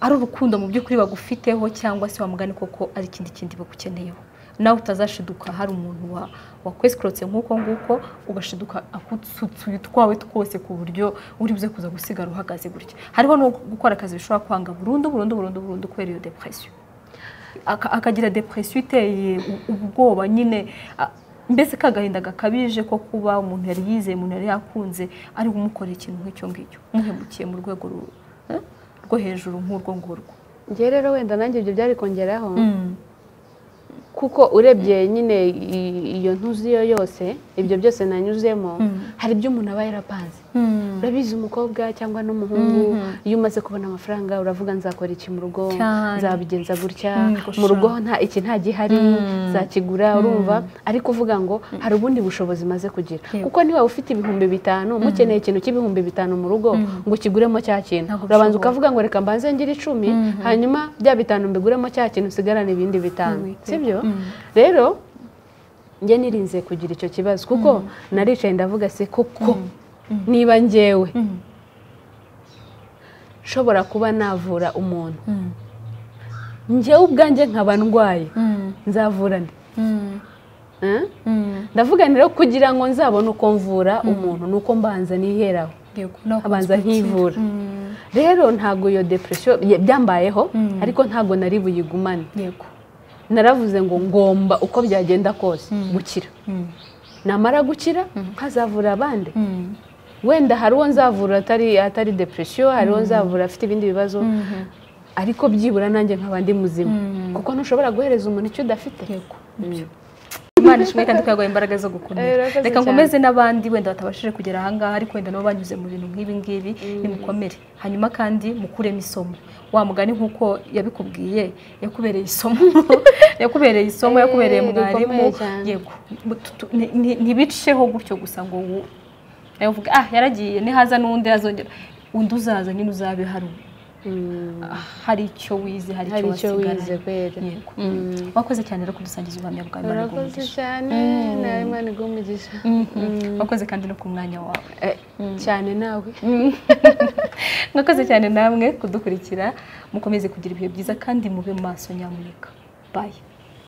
ari urukundo mu by'ukuri bagufiteho cyangwa se wamugani koko ari ikindi kindi bagukeneyeho nawe utazashiduka hari umuntu wa- wakwesikorotse nk'uko nguko ugashiduka akutsutsuye utwawe twose ku buryo uri buze kuza gusigara uhagaze gutya hariho no gukora akazi bishobora kwanga burundu burundu burundu burundu kubera iyo depression aka- akagira depresiyo iteye u- ubwoba nyine a- mbese kagahinda gakabije ko kuba umuntu yari yizeye umuntu yari yakunze ari umukorera ikintu nk'icyo ngicyo umuhemukiye mu rwego ru- eh, rwo hejuru nk'urwo ngurwo njye rero wenda nanjye ibyo byari kongeraho kuko urebye nyine i- iyo ntuzi iyo yose ibyo byose nanyuzemo hari ibyo umuntu aba yarapanze urabizi umukobwa cyangwa n'umuhungu iyo umaze kubona amafaranga uravuga nzakora iki mu rugo Cyane. nzabigenza gutya Mm, gusa. mu rugo nta iki nta gihari nzakigura urumva ariko uvuga ngo hari ubundi bushobozi maze kugira Yego. kuko niba ufite ibihumbi bitanu mukeneye ikintu cy'ibihumbi bitanu mu rugo ngo ukiguremo cya kintu Ntabwo urabanza bishobora. ukavuga ngo reka mbanze ngire icumi hanyuma bya bitanu mbiguremo cya kintu usigarane ibindi bitanu Yego. sibyo rero njye nirinze kugira icyo kibazo kuko naricaye ndavuga se koko niba ngewe nshobora kuba navura umuntu njyewe ubwanjye nkaba ndwaye nzavurane ndavuga ni rero kugira ngo nzabone uko mvura umuntu ni uko mbanza niheraho Yego, nawe abanza ukunze gutsinda. nkivura Mm, rero ntabwo iyo depresiyo ye- byambayeho ariko ntabwo nari buyigumane yego naravuze ngo ngomba uko byagenda kose gukira Mm, namara gukira nkazavura abandi mm, wenda hari uwo nzavura atari atari depresiyo hari uwo nzavura afite ibindi bibazo ariko byibura nanjye nk'abandi muzima kuko ntushobora guhereza umuntu icyo udafite yego Nibyo. imana ishimwe kandi ko yaguhaye imbaraga zo Eh, gukomera urakoze reka cyane. nkomeze n'abandi wenda batabashije kugera ahangaha ariko wenda nabo banyuze mu bintu nk'ibi ngibi nimukomere hanyuma kandi mukuremo isomo wa mugani nk'uko yabikubwiye yakubereye isomo yakubereye isomo Eh, yakubereye rikomeye mwarimu cyane. yego Tu- tu- ni- ni- ntibiceho gutyo gusa ngo wu nawe uvuge ah yaragiye nihaza n'undi azongera undi uzaza nyine uzabe hari Mm, hari icyo wize hari hari icyo icyo wize wasigaranye kwera yego wakoze cyane rero kudusangiza ubuhamya bwa Imana urakoze bw'umugisha. cyane nawe imana igumugisha wakoze kandi no ku mwanya wawe cyane nawe mwakoze cyane namwe kudukurikira mukomeze kugira ibihe byiza kandi mube maso nyamuneka bayi